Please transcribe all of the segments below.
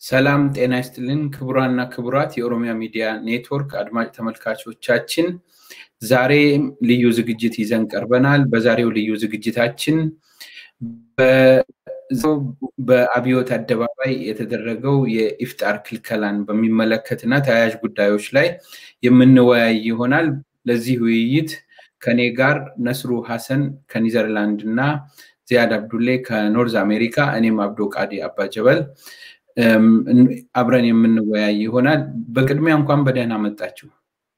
ሰላም ጤና ይስጥልን ክቡራና ክቡራት የኦሮሚያ ሚዲያ ኔትወርክ አድማጭ ተመልካቾቻችን፣ ዛሬ ልዩ ዝግጅት ይዘን ቀርበናል። በዛሬው ልዩ ዝግጅታችን በአብዮት አደባባይ የተደረገው የኢፍጣር ክልከላን በሚመለከት እና ተያያዥ ጉዳዮች ላይ የምንወያይ ይሆናል። ለዚህ ውይይት ከኔ ጋር ነስሩ ሀሰን ከኒዘርላንድ እና ዚያድ አብዱሌ ከኖርዝ አሜሪካ፣ እኔም አብዶ ቃዲ አባጀበል አብረን የምንወያይ ይሆናል። በቅድሚያ እንኳን በደህና መጣችሁ።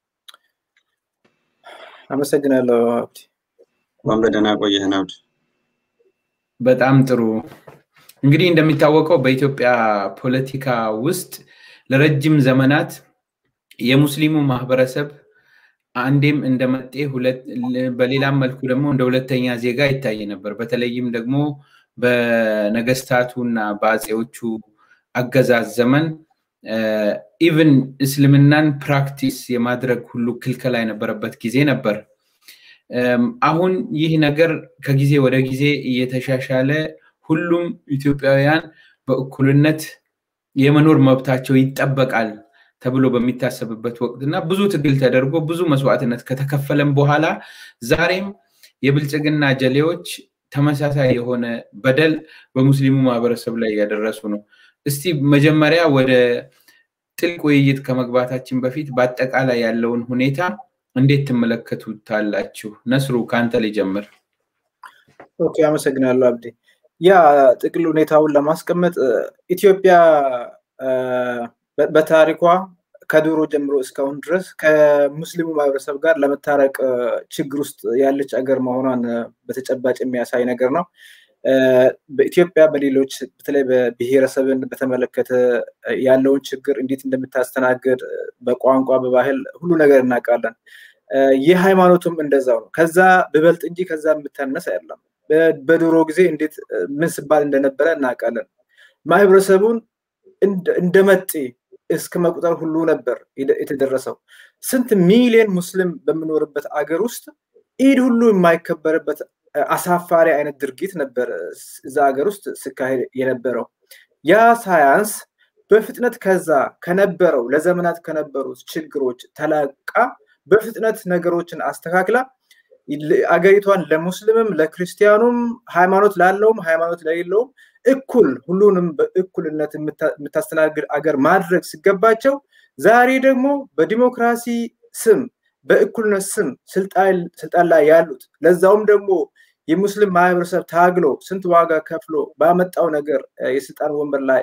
አመሰግናለሁ አብዲ። እንኳን በደህና ቆየህን አብዲ። በጣም ጥሩ። እንግዲህ እንደሚታወቀው በኢትዮጵያ ፖለቲካ ውስጥ ለረጅም ዘመናት የሙስሊሙ ማህበረሰብ አንዴም እንደ መጤ በሌላም መልኩ ደግሞ እንደ ሁለተኛ ዜጋ ይታይ ነበር። በተለይም ደግሞ በነገስታቱ እና በአፄዎቹ አገዛዝ ዘመን ኢቭን እስልምናን ፕራክቲስ የማድረግ ሁሉ ክልከላ የነበረበት ጊዜ ነበር። አሁን ይህ ነገር ከጊዜ ወደ ጊዜ እየተሻሻለ ሁሉም ኢትዮጵያውያን በእኩልነት የመኖር መብታቸው ይጠበቃል ተብሎ በሚታሰብበት ወቅት እና ብዙ ትግል ተደርጎ ብዙ መስዋዕትነት ከተከፈለም በኋላ ዛሬም የብልጽግና ጀሌዎች ተመሳሳይ የሆነ በደል በሙስሊሙ ማህበረሰብ ላይ እያደረሱ ነው። እስቲ መጀመሪያ ወደ ጥልቅ ውይይት ከመግባታችን በፊት በአጠቃላይ ያለውን ሁኔታ እንዴት ትመለከቱታላችሁ? ነስሩ ከአንተ ሊጀምር። ኦኬ፣ አመሰግናለሁ አብዲ። ያ ጥቅል ሁኔታውን ለማስቀመጥ ኢትዮጵያ በታሪኳ ከድሮ ጀምሮ እስካሁን ድረስ ከሙስሊሙ ማህበረሰብ ጋር ለመታረቅ ችግር ውስጥ ያለች አገር መሆኗን በተጨባጭ የሚያሳይ ነገር ነው። በኢትዮጵያ በሌሎች በተለይ በብሔረሰብን በተመለከተ ያለውን ችግር እንዴት እንደምታስተናግድ በቋንቋ በባህል ሁሉ ነገር እናውቃለን። የሃይማኖቱም እንደዛው ነው። ከዛ ብበልጥ እንጂ ከዛ የምታነስ አይደለም። በድሮ ጊዜ እንዴት ምን ስባል እንደነበረ እናውቃለን። ማህበረሰቡን እንደ መጤ እስከ መቁጠር ሁሉ ነበር የተደረሰው። ስንት ሚሊዮን ሙስሊም በምኖርበት አገር ውስጥ ኢድ ሁሉ የማይከበርበት አሳፋሪ አይነት ድርጊት ነበር እዛ ሀገር ውስጥ ሲካሄድ የነበረው። ያ ሳያንስ በፍጥነት ከዛ ከነበረው ለዘመናት ከነበሩት ችግሮች ተላቃ በፍጥነት ነገሮችን አስተካክላ አገሪቷን ለሙስሊምም ለክርስቲያኑም ሃይማኖት ላለውም ሃይማኖት ለሌለውም እኩል ሁሉንም በእኩልነት የምታስተናግድ አገር ማድረግ ሲገባቸው ዛሬ ደግሞ በዲሞክራሲ ስም በእኩልነት ስም ስልጣን ላይ ያሉት ለዛውም ደግሞ የሙስሊም ማህበረሰብ ታግሎ ስንት ዋጋ ከፍሎ ባመጣው ነገር የስልጣን ወንበር ላይ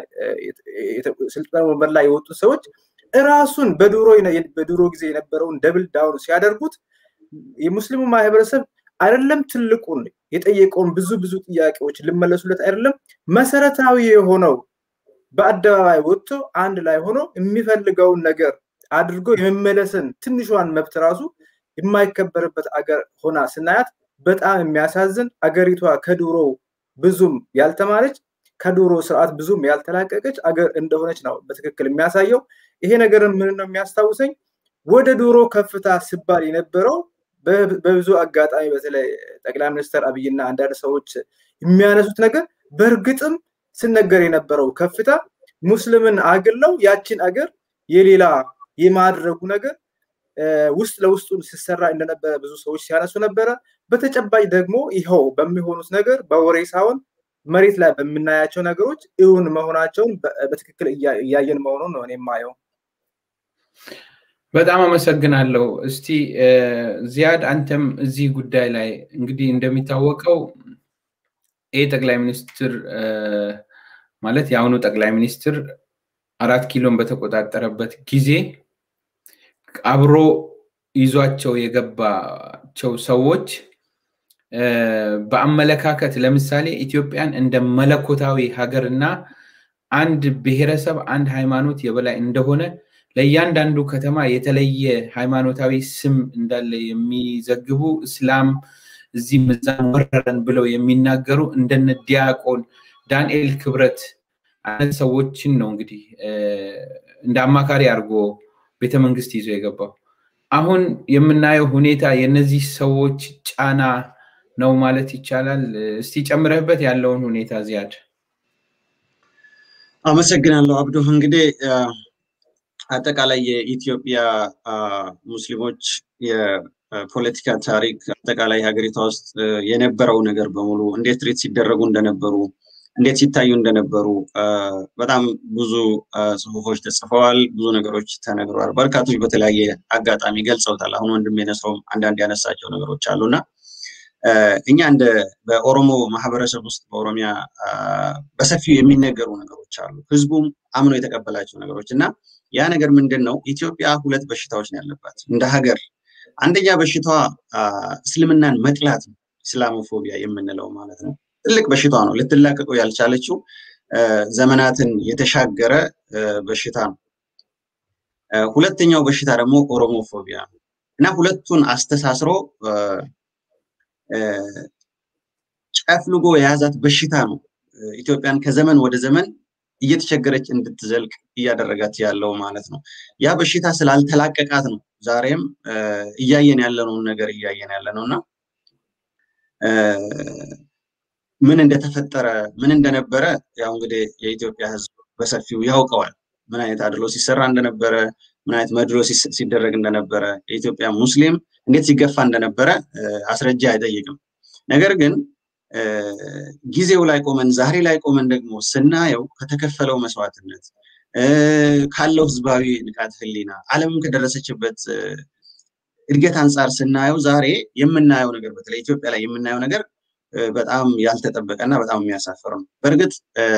ስልጣን ወንበር ላይ የወጡ ሰዎች እራሱን በድሮ በድሮ ጊዜ የነበረውን ደብል ዳውን ሲያደርጉት የሙስሊሙ ማህበረሰብ አይደለም ትልቁን የጠየቀውን ብዙ ብዙ ጥያቄዎች ልመለሱለት አይደለም መሰረታዊ የሆነው በአደባባይ ወጥቶ አንድ ላይ ሆኖ የሚፈልገውን ነገር አድርጎ የመመለስን ትንሿን መብት ራሱ የማይከበርበት አገር ሆና ስናያት በጣም የሚያሳዝን አገሪቷ ከድሮ ብዙም ያልተማረች ከድሮ ስርዓት ብዙም ያልተላቀቀች አገር እንደሆነች ነው በትክክል የሚያሳየው። ይሄ ነገር ምን ነው የሚያስታውሰኝ ወደ ድሮ ከፍታ ሲባል የነበረው በብዙ አጋጣሚ በተለይ ጠቅላይ ሚኒስትር አብይና አንዳንድ ሰዎች የሚያነሱት ነገር በእርግጥም ስነገር የነበረው ከፍታ ሙስሊምን አግለው ያችን አገር የሌላ የማድረጉ ነገር ውስጥ ለውስጡን ሲሰራ እንደነበረ ብዙ ሰዎች ሲያነሱ ነበረ። በተጨባጭ ደግሞ ይኸው በሚሆኑት ነገር በወሬ ሳይሆን መሬት ላይ በምናያቸው ነገሮች እውን መሆናቸውን በትክክል እያየን መሆኑን ነው እኔ የማየው። በጣም አመሰግናለሁ። እስቲ ዚያድ አንተም እዚህ ጉዳይ ላይ እንግዲህ እንደሚታወቀው ይህ ጠቅላይ ሚኒስትር ማለት የአሁኑ ጠቅላይ ሚኒስትር አራት ኪሎን በተቆጣጠረበት ጊዜ አብሮ ይዟቸው የገባቸው ሰዎች በአመለካከት ለምሳሌ ኢትዮጵያን እንደ መለኮታዊ ሀገርና አንድ ብሔረሰብ አንድ ሃይማኖት የበላይ እንደሆነ ለእያንዳንዱ ከተማ የተለየ ሃይማኖታዊ ስም እንዳለ የሚዘግቡ እስላም እዚህም እዛም ወረረን ብለው የሚናገሩ እንደነ ዲያቆን ዳንኤል ክብረት አይነት ሰዎችን ነው እንግዲህ እንደ አማካሪ አድርጎ ቤተመንግስት ይዞ የገባው። አሁን የምናየው ሁኔታ የእነዚህ ሰዎች ጫና ነው ማለት ይቻላል። እስቲ ጨምረህበት ያለውን ሁኔታ ዚያድ። አመሰግናለሁ አብዱ። እንግዲህ አጠቃላይ የኢትዮጵያ ሙስሊሞች የፖለቲካ ታሪክ አጠቃላይ ሀገሪቷ ውስጥ የነበረው ነገር በሙሉ እንዴት ትሪት ሲደረጉ እንደነበሩ እንዴት ሲታዩ እንደነበሩ በጣም ብዙ ጽሁፎች ተጽፈዋል። ብዙ ነገሮች ተነግረዋል። በርካቶች በተለያየ አጋጣሚ ገልጸውታል። አሁን ወንድም የነስረውም አንዳንድ ያነሳቸው ነገሮች አሉና እኛ እንደ በኦሮሞ ማህበረሰብ ውስጥ በኦሮሚያ በሰፊው የሚነገሩ ነገሮች አሉ። ህዝቡም አምኖ የተቀበላቸው ነገሮች እና ያ ነገር ምንድን ነው? ኢትዮጵያ ሁለት በሽታዎች ነው ያለባት እንደ ሀገር። አንደኛ በሽታዋ እስልምናን መጥላት ነው፣ ኢስላሞፎቢያ የምንለው ማለት ነው። ትልቅ በሽታዋ ነው። ልትላቀቀው ያልቻለችው ዘመናትን የተሻገረ በሽታ ነው። ሁለተኛው በሽታ ደግሞ ኦሮሞፎቢያ ነው እና ሁለቱን አስተሳስሮ ጨፍልጎ የያዛት በሽታ ነው ኢትዮጵያን ከዘመን ወደ ዘመን እየተቸገረች እንድትዘልቅ እያደረጋት ያለው ማለት ነው። ያ በሽታ ስላልተላቀቃት ነው ዛሬም እያየን ያለነውን ነገር እያየን ያለ ነው እና ምን እንደተፈጠረ ምን እንደነበረ ያው እንግዲህ የኢትዮጵያ ሕዝብ በሰፊው ያውቀዋል። ምን አይነት አድሎ ሲሰራ እንደነበረ፣ ምን አይነት መድሎ ሲደረግ እንደነበረ፣ የኢትዮጵያ ሙስሊም እንዴት ሲገፋ እንደነበረ አስረጃ አይጠይቅም። ነገር ግን ጊዜው ላይ ቆመን ዛሬ ላይ ቆመን ደግሞ ስናየው ከተከፈለው መስዋዕትነት ካለው ህዝባዊ ንቃት ህሊና ዓለምም ከደረሰችበት እድገት አንጻር ስናየው ዛሬ የምናየው ነገር በተለይ ኢትዮጵያ ላይ የምናየው ነገር በጣም ያልተጠበቀ እና በጣም የሚያሳፍር ነው። በእርግጥ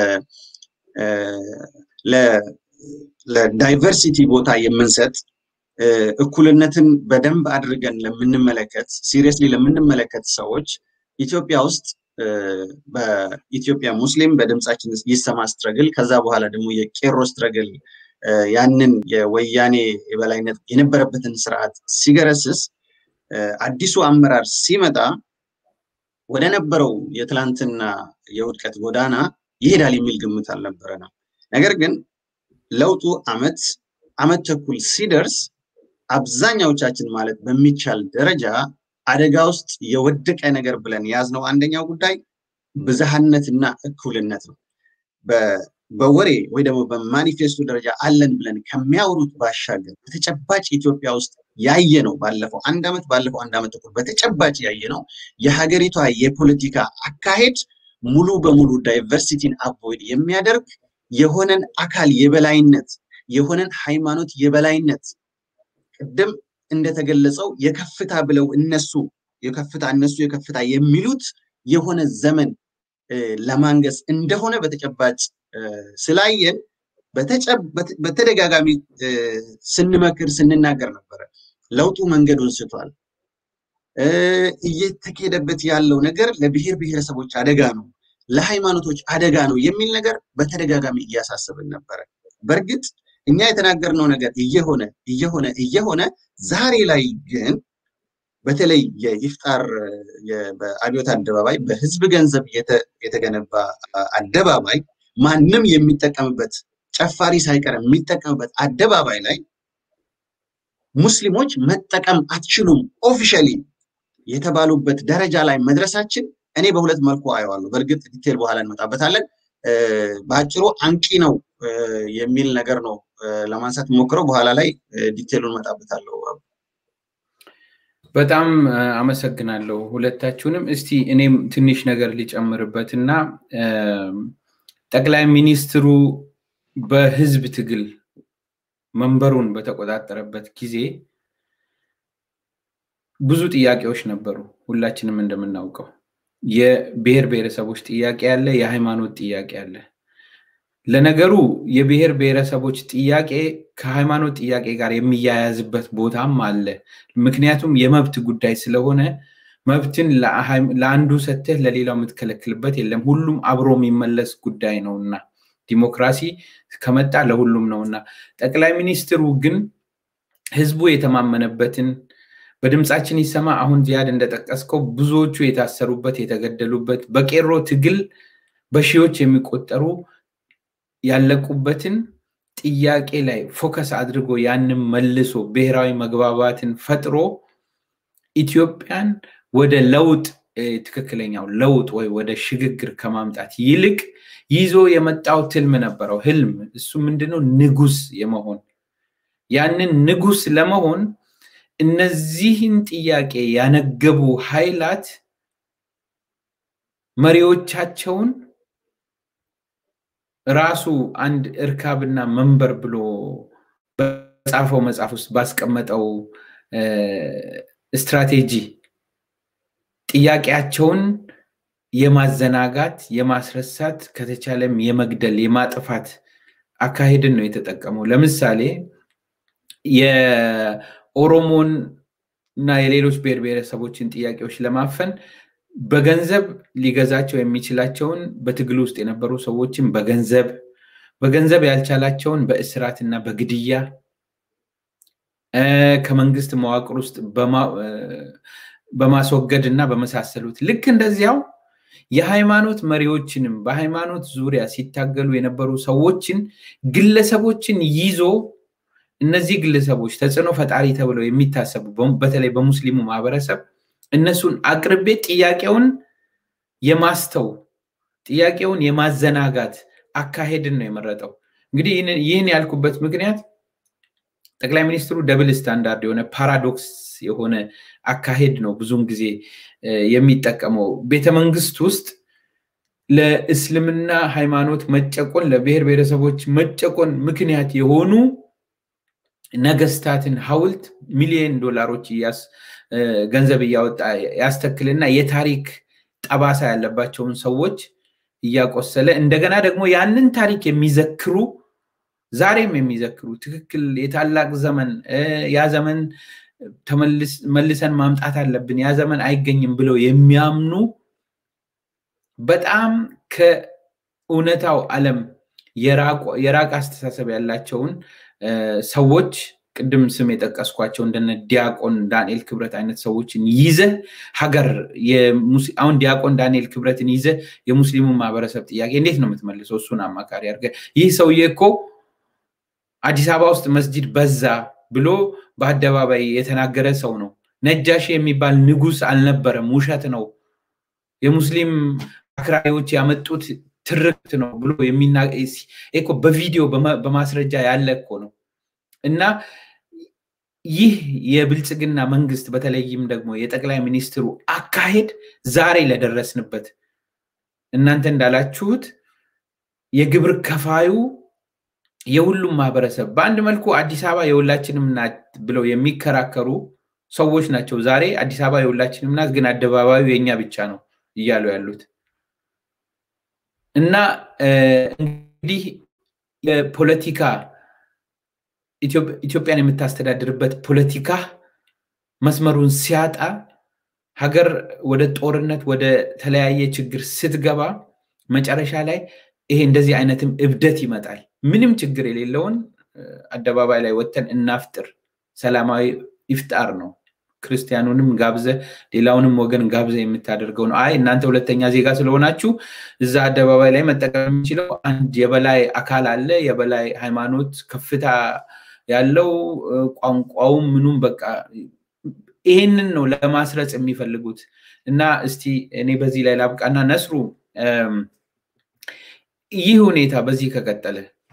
ለዳይቨርሲቲ ቦታ የምንሰጥ እኩልነትን በደንብ አድርገን ለምንመለከት ሲሪየስሊ ለምንመለከት ሰዎች ኢትዮጵያ ውስጥ በኢትዮጵያ ሙስሊም በድምፃችን ይሰማ ስትረግል ከዛ በኋላ ደግሞ የቄሮ ስትረግል ያንን የወያኔ የበላይነት የነበረበትን ስርዓት ሲገረስስ አዲሱ አመራር ሲመጣ ወደ ነበረው የትላንትና የውድቀት ጎዳና ይሄዳል የሚል ግምት አልነበረንም። ነገር ግን ለውጡ አመት አመት ተኩል ሲደርስ አብዛኛዎቻችን ማለት በሚቻል ደረጃ አደጋ ውስጥ የወደቀ ነገር ብለን የያዝነው አንደኛው ጉዳይ ብዝሃነትና እኩልነት ነው። በወሬ ወይ ደግሞ በማኒፌስቶ ደረጃ አለን ብለን ከሚያወሩት ባሻገር በተጨባጭ ኢትዮጵያ ውስጥ ያየ ነው። ባለፈው አንድ ዓመት ባለፈው አንድ ዓመት ተኩል በተጨባጭ ያየ ነው። የሀገሪቷ የፖለቲካ አካሄድ ሙሉ በሙሉ ዳይቨርሲቲን አቮይድ የሚያደርግ የሆነን አካል የበላይነት የሆነን ሃይማኖት የበላይነት ቅድም እንደተገለጸው የከፍታ ብለው እነሱ የከፍታ እነሱ የከፍታ የሚሉት የሆነ ዘመን ለማንገስ እንደሆነ በተጨባጭ ስላየን በተደጋጋሚ ስንመክር ስንናገር ነበረ። ለውጡ መንገዱን ስቷል። እየተካሄደበት ያለው ነገር ለብሔር ብሔረሰቦች አደጋ ነው፣ ለሃይማኖቶች አደጋ ነው የሚል ነገር በተደጋጋሚ እያሳሰብን ነበረ። በእርግጥ እኛ የተናገርነው ነገር እየሆነ እየሆነ እየሆነ ዛሬ ላይ ግን በተለይ የኢፍጣር በአብዮት አደባባይ በህዝብ ገንዘብ የተገነባ አደባባይ ማንም የሚጠቀምበት ጨፋሪ ሳይቀር የሚጠቀምበት አደባባይ ላይ ሙስሊሞች መጠቀም አትችሉም ኦፊሻሊ የተባሉበት ደረጃ ላይ መድረሳችን እኔ በሁለት መልኩ አየዋለሁ። በእርግጥ ዲቴል በኋላ እንመጣበታለን። በአጭሩ አንቂ ነው የሚል ነገር ነው ለማንሳት ሞክረው በኋላ ላይ ዲቴሉን እመጣበታለሁ። በጣም አመሰግናለሁ ሁለታችሁንም። እስቲ እኔም ትንሽ ነገር ሊጨምርበት እና ጠቅላይ ሚኒስትሩ በህዝብ ትግል መንበሩን በተቆጣጠረበት ጊዜ ብዙ ጥያቄዎች ነበሩ። ሁላችንም እንደምናውቀው የብሔር ብሔረሰቦች ጥያቄ አለ፣ የሃይማኖት ጥያቄ አለ። ለነገሩ የብሔር ብሔረሰቦች ጥያቄ ከሃይማኖት ጥያቄ ጋር የሚያያዝበት ቦታም አለ። ምክንያቱም የመብት ጉዳይ ስለሆነ መብትን ለአንዱ ሰተህ ለሌላው የምትከለክልበት የለም። ሁሉም አብሮ የሚመለስ ጉዳይ ነውና ዲሞክራሲ ከመጣ ለሁሉም ነውና ጠቅላይ ሚኒስትሩ ግን ህዝቡ የተማመነበትን በድምፃችን ይሰማ አሁን ዚያድ እንደጠቀስከው ብዙዎቹ የታሰሩበት የተገደሉበት በቄሮ ትግል በሺዎች የሚቆጠሩ ያለቁበትን ጥያቄ ላይ ፎከስ አድርጎ ያንን መልሶ ብሔራዊ መግባባትን ፈጥሮ ኢትዮጵያን ወደ ለውጥ ትክክለኛው ለውጥ ወይ ወደ ሽግግር ከማምጣት ይልቅ ይዞ የመጣው ትልም ነበረው። ህልም እሱ ምንድነው? ንጉስ የመሆን ያንን ንጉስ ለመሆን እነዚህን ጥያቄ ያነገቡ ኃይላት መሪዎቻቸውን ራሱ አንድ እርካብና መንበር ብሎ በጻፈው መጽሐፍ ውስጥ ባስቀመጠው ስትራቴጂ ጥያቄያቸውን የማዘናጋት የማስረሳት ከተቻለም የመግደል የማጥፋት አካሄድን ነው የተጠቀመው። ለምሳሌ የኦሮሞን እና የሌሎች ብሔር ብሔረሰቦችን ጥያቄዎች ለማፈን በገንዘብ ሊገዛቸው የሚችላቸውን በትግል ውስጥ የነበሩ ሰዎችን በገንዘብ በገንዘብ ያልቻላቸውን በእስራት እና በግድያ ከመንግስት መዋቅር ውስጥ በማስወገድ እና በመሳሰሉት ልክ እንደዚያው የሃይማኖት መሪዎችንም በሃይማኖት ዙሪያ ሲታገሉ የነበሩ ሰዎችን ግለሰቦችን ይዞ እነዚህ ግለሰቦች ተጽዕኖ ፈጣሪ ተብለው የሚታሰቡ በተለይ በሙስሊሙ ማህበረሰብ እነሱን አቅርቤ ጥያቄውን የማስተው ጥያቄውን የማዘናጋት አካሄድን ነው የመረጠው። እንግዲህ ይህን ያልኩበት ምክንያት ጠቅላይ ሚኒስትሩ ደብል ስታንዳርድ የሆነ ፓራዶክስ የሆነ አካሄድ ነው ብዙውን ጊዜ የሚጠቀመው። ቤተመንግስት ውስጥ ለእስልምና ሃይማኖት መጨቆን፣ ለብሔር ብሔረሰቦች መጨቆን ምክንያት የሆኑ ነገስታትን ሐውልት ሚሊዮን ዶላሮች ገንዘብ እያወጣ ያስተክልና የታሪክ ጠባሳ ያለባቸውን ሰዎች እያቆሰለ እንደገና ደግሞ ያንን ታሪክ የሚዘክሩ ዛሬም የሚዘክሩ ትክክል የታላቅ ዘመን ያ ዘመን መልሰን ማምጣት አለብን፣ ያ ዘመን አይገኝም ብለው የሚያምኑ በጣም ከእውነታው ዓለም የራቅ አስተሳሰብ ያላቸውን ሰዎች ቅድም ስም የጠቀስኳቸው እንደነ ዲያቆን ዳንኤል ክብረት አይነት ሰዎችን ይዘ ሀገር አሁን ዲያቆን ዳንኤል ክብረትን ይዘ የሙስሊሙ ማህበረሰብ ጥያቄ እንዴት ነው የምትመልሰው? እሱን አማካሪ አድርገ ይህ ሰውዬ እኮ አዲስ አበባ ውስጥ መስጂድ በዛ ብሎ በአደባባይ የተናገረ ሰው ነው። ነጃሺ የሚባል ንጉስ አልነበረም፣ ውሸት ነው፣ የሙስሊም አክራሪዎች ያመጡት ትርክት ነው ብሎ እኮ በቪዲዮ በማስረጃ ያለ እኮ ነው። እና ይህ የብልጽግና መንግስት በተለይም ደግሞ የጠቅላይ ሚኒስትሩ አካሄድ ዛሬ ለደረስንበት እናንተ እንዳላችሁት የግብር ከፋዩ የሁሉም ማህበረሰብ በአንድ መልኩ አዲስ አበባ የሁላችንም ናት ብለው የሚከራከሩ ሰዎች ናቸው። ዛሬ አዲስ አበባ የሁላችንም ናት፣ ግን አደባባዩ የእኛ ብቻ ነው እያሉ ያሉት እና እንግዲህ የፖለቲካ ኢትዮጵያን የምታስተዳድርበት ፖለቲካ መስመሩን ሲያጣ ሀገር ወደ ጦርነት ወደ ተለያየ ችግር ስትገባ መጨረሻ ላይ ይሄ እንደዚህ አይነትም እብደት ይመጣል። ምንም ችግር የሌለውን አደባባይ ላይ ወጥተን እናፍጥር፣ ሰላማዊ ኢፍጣር ነው። ክርስቲያኑንም ጋብዘ ሌላውንም ወገን ጋብዘ የምታደርገው ነው። አይ እናንተ ሁለተኛ ዜጋ ስለሆናችሁ እዛ አደባባይ ላይ መጠቀም የሚችለው አንድ የበላይ አካል አለ፣ የበላይ ሃይማኖት ከፍታ ያለው ቋንቋውም ምኑም በቃ ይሄንን ነው ለማስረጽ የሚፈልጉት እና እስቲ እኔ በዚህ ላይ ላብቃና ነስሩ ይህ ሁኔታ በዚህ ከቀጠለ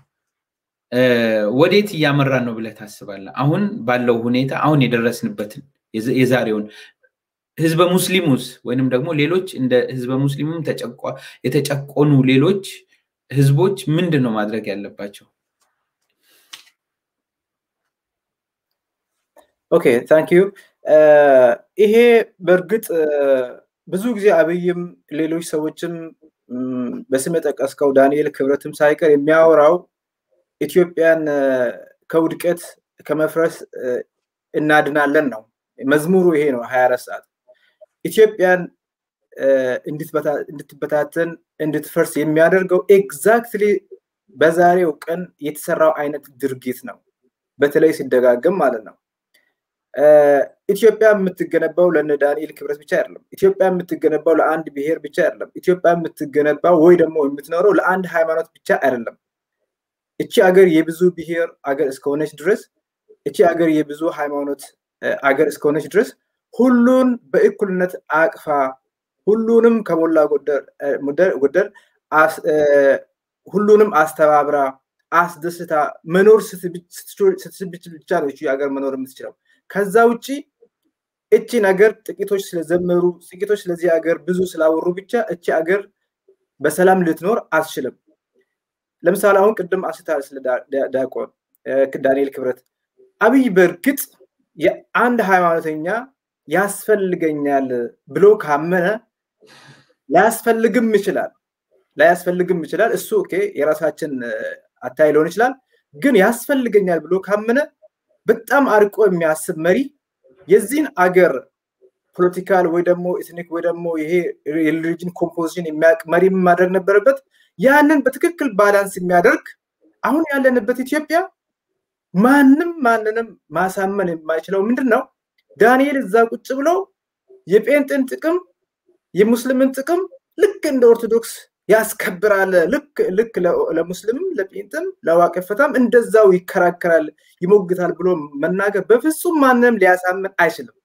ወዴት እያመራን ነው ብለህ ታስባለህ? አሁን ባለው ሁኔታ አሁን የደረስንበትን የዛሬውን ህዝበ ሙስሊሙስ ወይንም ደግሞ ሌሎች እንደ ህዝበ ሙስሊሙም የተጨቆኑ ሌሎች ህዝቦች ምንድን ነው ማድረግ ያለባቸው? ኦኬ ታንክ ዩ። ይሄ በእርግጥ ብዙ ጊዜ አብይም ሌሎች ሰዎችም በስም የጠቀስከው ዳንኤል ክብረትም ሳይቀር የሚያወራው ኢትዮጵያን ከውድቀት ከመፍረስ እናድናለን ነው። መዝሙሩ ይሄ ነው። ሀያ አራት ሰዓት ኢትዮጵያን እንድትበታተን እንድትፈርስ የሚያደርገው ኤግዛክትሊ በዛሬው ቀን የተሰራው አይነት ድርጊት ነው። በተለይ ሲደጋገም ማለት ነው። ኢትዮጵያ የምትገነባው ለነ ዳንኤል ክብረት ብቻ አይደለም። ኢትዮጵያ የምትገነባው ለአንድ ብሔር ብቻ አይደለም። ኢትዮጵያ የምትገነባው ወይ ደግሞ የምትኖረው ለአንድ ሃይማኖት ብቻ አይደለም። እቺ አገር የብዙ ብሔር አገር እስከሆነች ድረስ እቺ አገር የብዙ ሃይማኖት አገር እስከሆነች ድረስ ሁሉን በእኩልነት አቅፋ ሁሉንም ከሞላ ጎደል ሁሉንም አስተባብራ አስደስታ መኖር ስትችል ብቻ ነው እቺ ሀገር መኖር የምትችለው። ከዛ ውጭ እቺ ነገር ጥቂቶች ስለዘመሩ ጥቂቶች ስለዚህ ሀገር ብዙ ስላወሩ ብቻ እቺ ሀገር በሰላም ልትኖር አትችልም። ለምሳሌ አሁን ቅድም አንስታል ስለ ዲያቆን ዳንኤል ክብረት አብይ በእርግጥ የአንድ ሃይማኖተኛ ያስፈልገኛል ብሎ ካመነ ላያስፈልግም ይችላል ላያስፈልግም ይችላል። እሱ ኦኬ የራሳችን አታይ ሊሆን ይችላል። ግን ያስፈልገኛል ብሎ ካመነ በጣም አርቆ የሚያስብ መሪ የዚህን አገር ፖለቲካል ወይ ደግሞ ኤትኒክ ወይ ደግሞ ይሄ የሪሊጅን ኮምፖዚሽን የሚያውቅ መሪ ማድረግ ነበረበት። ያንን በትክክል ባላንስ የሚያደርግ አሁን ያለንበት ኢትዮጵያ ማንም ማንንም ማሳመን የማይችለው ምንድን ነው? ዳንኤል እዛ ቁጭ ብሎ የጴንጤን ጥቅም የሙስሊምን ጥቅም ልክ እንደ ኦርቶዶክስ ያስከብራል። ልክ ልክ ለሙስሊምም ለጴንጥም ለዋቄፈታም እንደዛው ይከራከራል፣ ይሞግታል ብሎ መናገር በፍጹም ማንንም ሊያሳምን አይችልም።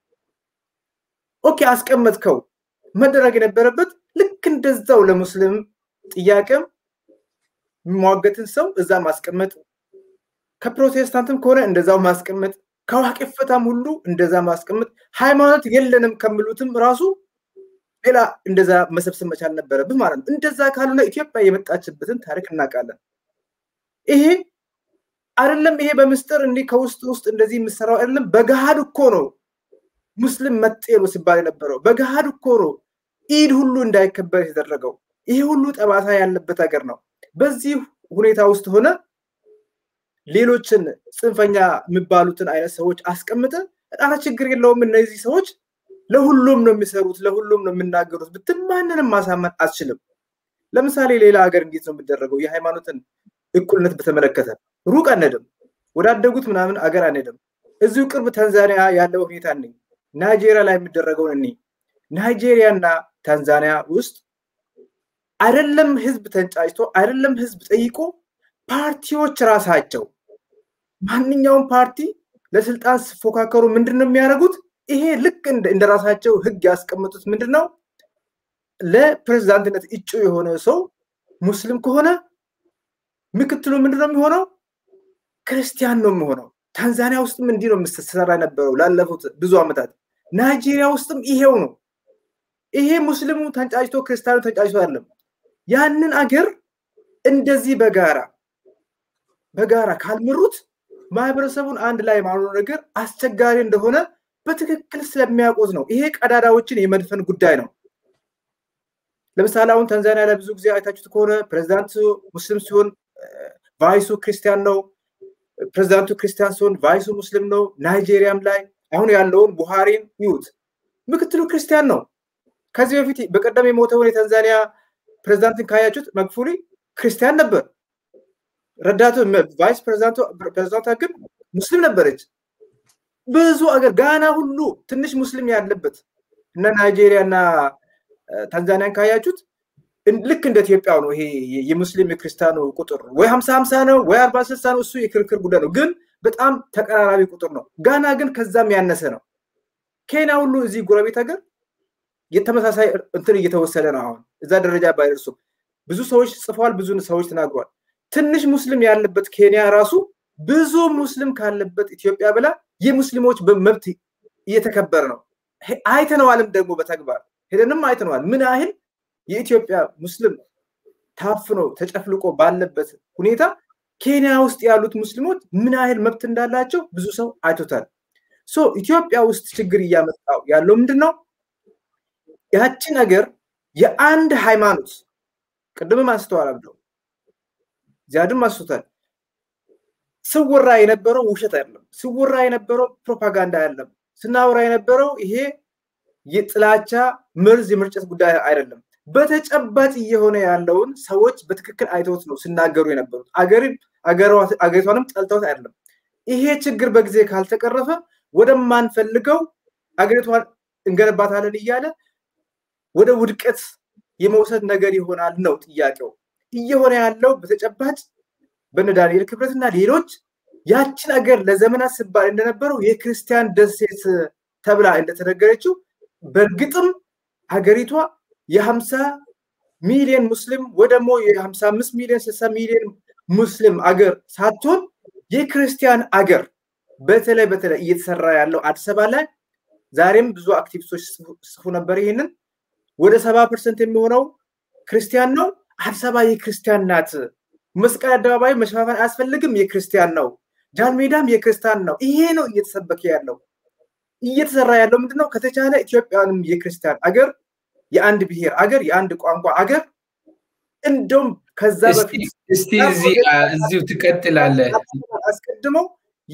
ኦኬ አስቀመጥከው። መደረግ የነበረበት ልክ እንደዛው ለሙስሊም ጥያቄም የሚሟገትን ሰው እዛ ማስቀመጥ፣ ከፕሮቴስታንትም ከሆነ እንደዛው ማስቀመጥ፣ ከዋቄፈታም ሁሉ እንደዛ ማስቀመጥ፣ ሃይማኖት የለንም ከሚሉትም ራሱ ሌላ እንደዛ መሰብሰብ መቻል ነበረብህ ማለት ነው። እንደዛ ካልሆነ ኢትዮጵያ የመጣችበትን ታሪክ እናውቃለን። ይሄ አይደለም ይሄ በምስጢር እንዲህ ከውስጥ ውስጥ እንደዚህ የምሰራው አይደለም። በገሃድ እኮ ነው ሙስሊም መጤ ነው ሲባል የነበረው። በገሃድ እኮ ነው ኢድ ሁሉ እንዳይከበር የተደረገው። ይሄ ሁሉ ጠባሳ ያለበት ሀገር ነው። በዚህ ሁኔታ ውስጥ ሆነ ሌሎችን ጽንፈኛ የሚባሉትን አይነት ሰዎች አስቀምጠ ጣራ ችግር የለውም እነዚህ ሰዎች ለሁሉም ነው የሚሰሩት፣ ለሁሉም ነው የሚናገሩት ብትል ማንንም ማሳመን አትችልም። ለምሳሌ ሌላ ሀገር እንዴት ነው የሚደረገው? የሃይማኖትን እኩልነት በተመለከተ ሩቅ አንሄድም፣ ወዳደጉት ምናምን አገር አንሄድም። እዚሁ ቅርብ ታንዛኒያ ያለው ሁኔታ እኔ ናይጄሪያ ላይ የሚደረገውን እኔ ናይጄሪያ እና ታንዛኒያ ውስጥ አይደለም ህዝብ ተንጫጭቶ አይደለም ህዝብ ጠይቆ ፓርቲዎች ራሳቸው ማንኛውም ፓርቲ ለስልጣን ሲፎካከሩ ምንድን ነው የሚያደርጉት? ይሄ ልክ እንደ ራሳቸው ህግ ያስቀመጡት ምንድን ነው? ለፕሬዝዳንትነት እጩ የሆነ ሰው ሙስሊም ከሆነ ምክትሉ ምንድን ነው የሚሆነው? ክርስቲያን ነው የሚሆነው። ታንዛኒያ ውስጥም እንዲህ ነው የምትሰራ የነበረው ላለፉት ብዙ ዓመታት። ናይጄሪያ ውስጥም ይሄው ነው። ይሄ ሙስሊሙ ተንጫጭቶ ክርስቲያኑ ተንጫጭቶ አይደለም። ያንን አገር እንደዚህ በጋራ በጋራ ካልመሩት ማህበረሰቡን አንድ ላይ ማኖር ነገር አስቸጋሪ እንደሆነ በትክክል ስለሚያውቁት ነው። ይሄ ቀዳዳዎችን የመድፈን ጉዳይ ነው። ለምሳሌ አሁን ታንዛኒያ ላይ ብዙ ጊዜ አይታችሁት ከሆነ ፕሬዚዳንቱ ሙስሊም ሲሆን ቫይሱ ክርስቲያን ነው። ፕሬዚዳንቱ ክርስቲያን ሲሆን ቫይሱ ሙስሊም ነው። ናይጄሪያም ላይ አሁን ያለውን ቡሃሪን ይዩት፣ ምክትሉ ክርስቲያን ነው። ከዚህ በፊት በቀደም የሞተውን የታንዛኒያ ፕሬዚዳንትን ካያችሁት መግፉሊ ክርስቲያን ነበር። ረዳቱ ቫይስ ፕሬዚዳንቷ ግን ሙስሊም ነበረች። ብዙ አገር ጋና ሁሉ ትንሽ ሙስሊም ያለበት እነ ናይጄሪያ እና ታንዛኒያን ካያችሁት ልክ እንደ ኢትዮጵያ ነው። ይሄ የሙስሊም የክርስቲያኑ ቁጥር ወይ ሀምሳ ሀምሳ ነው ወይ አርባ ስልሳ ነው። እሱ የክርክር ጉዳይ ነው፣ ግን በጣም ተቀራራቢ ቁጥር ነው። ጋና ግን ከዛም ያነሰ ነው። ኬንያ ሁሉ እዚህ ጎረቤት ሀገር የተመሳሳይ እንትን እየተወሰደ ነው። አሁን እዛ ደረጃ ባይደርሱም ብዙ ሰዎች ጽፈዋል፣ ብዙ ሰዎች ተናግረዋል። ትንሽ ሙስሊም ያለበት ኬንያ ራሱ ብዙ ሙስሊም ካለበት ኢትዮጵያ ብላ የሙስሊሞች መብት እየተከበረ ነው። አይተነዋልም ደግሞ በተግባር ሄደንም አይተነዋል። ምን ያህል የኢትዮጵያ ሙስሊም ታፍኖ ተጨፍልቆ ባለበት ሁኔታ ኬንያ ውስጥ ያሉት ሙስሊሞች ምን ያህል መብት እንዳላቸው ብዙ ሰው አይቶታል። ሶ ኢትዮጵያ ውስጥ ችግር እያመጣው ያለው ምንድን ነው? ያቺ ነገር የአንድ ሃይማኖት ቅድምም አንስተዋል ብለው ዚያድም አንስቶታል። ስወራ የነበረው ውሸት አይደለም። ስወራ የነበረው ፕሮፓጋንዳ አይደለም። ስናወራ የነበረው ይሄ የጥላቻ መርዝ የመርጨት ጉዳይ አይደለም። በተጨባጭ እየሆነ ያለውን ሰዎች በትክክል አይተውት ነው ሲናገሩ የነበሩት። አገሪቷንም ጠልተውት አይደለም። ይሄ ችግር በጊዜ ካልተቀረፈ ወደማንፈልገው አገሪቷን እንገነባታለን እያለ ወደ ውድቀት የመውሰድ ነገር ይሆናል ነው ጥያቄው። እየሆነ ያለው በተጨባጭ በነ ዳንኤል ክብረት እና ሌሎች ያችን አገር ለዘመናት ሲባል እንደነበረው የክርስቲያን ደሴት ተብላ እንደተነገረችው በእርግጥም ሀገሪቷ የሀምሳ ሚሊዮን ሙስሊም ወይ ደግሞ የሀምሳ አምስት ሚሊዮን ስልሳ ሚሊዮን ሙስሊም አገር ሳትሆን የክርስቲያን አገር በተለይ በተለይ እየተሰራ ያለው አዲስ አበባ ላይ ዛሬም ብዙ አክቲቪስቶች ጽፉ ነበር። ይህንን ወደ ሰባ ፐርሰንት የሚሆነው ክርስቲያን ነው። አዲስ አበባ የክርስቲያን ናት። መስቀል አደባባይ መሸፋፈን አያስፈልግም፣ የክርስቲያን ነው። ጃን ሜዳም የክርስቲያን ነው። ይሄ ነው እየተሰበከ ያለው። እየተሰራ ያለው ምንድነው? ከተቻለ ኢትዮጵያንም የክርስቲያን አገር፣ የአንድ ብሔር አገር፣ የአንድ ቋንቋ አገር እንደውም ከዛ በፊት እስቲ እዚሁ ትቀጥላለህ። አስቀድመው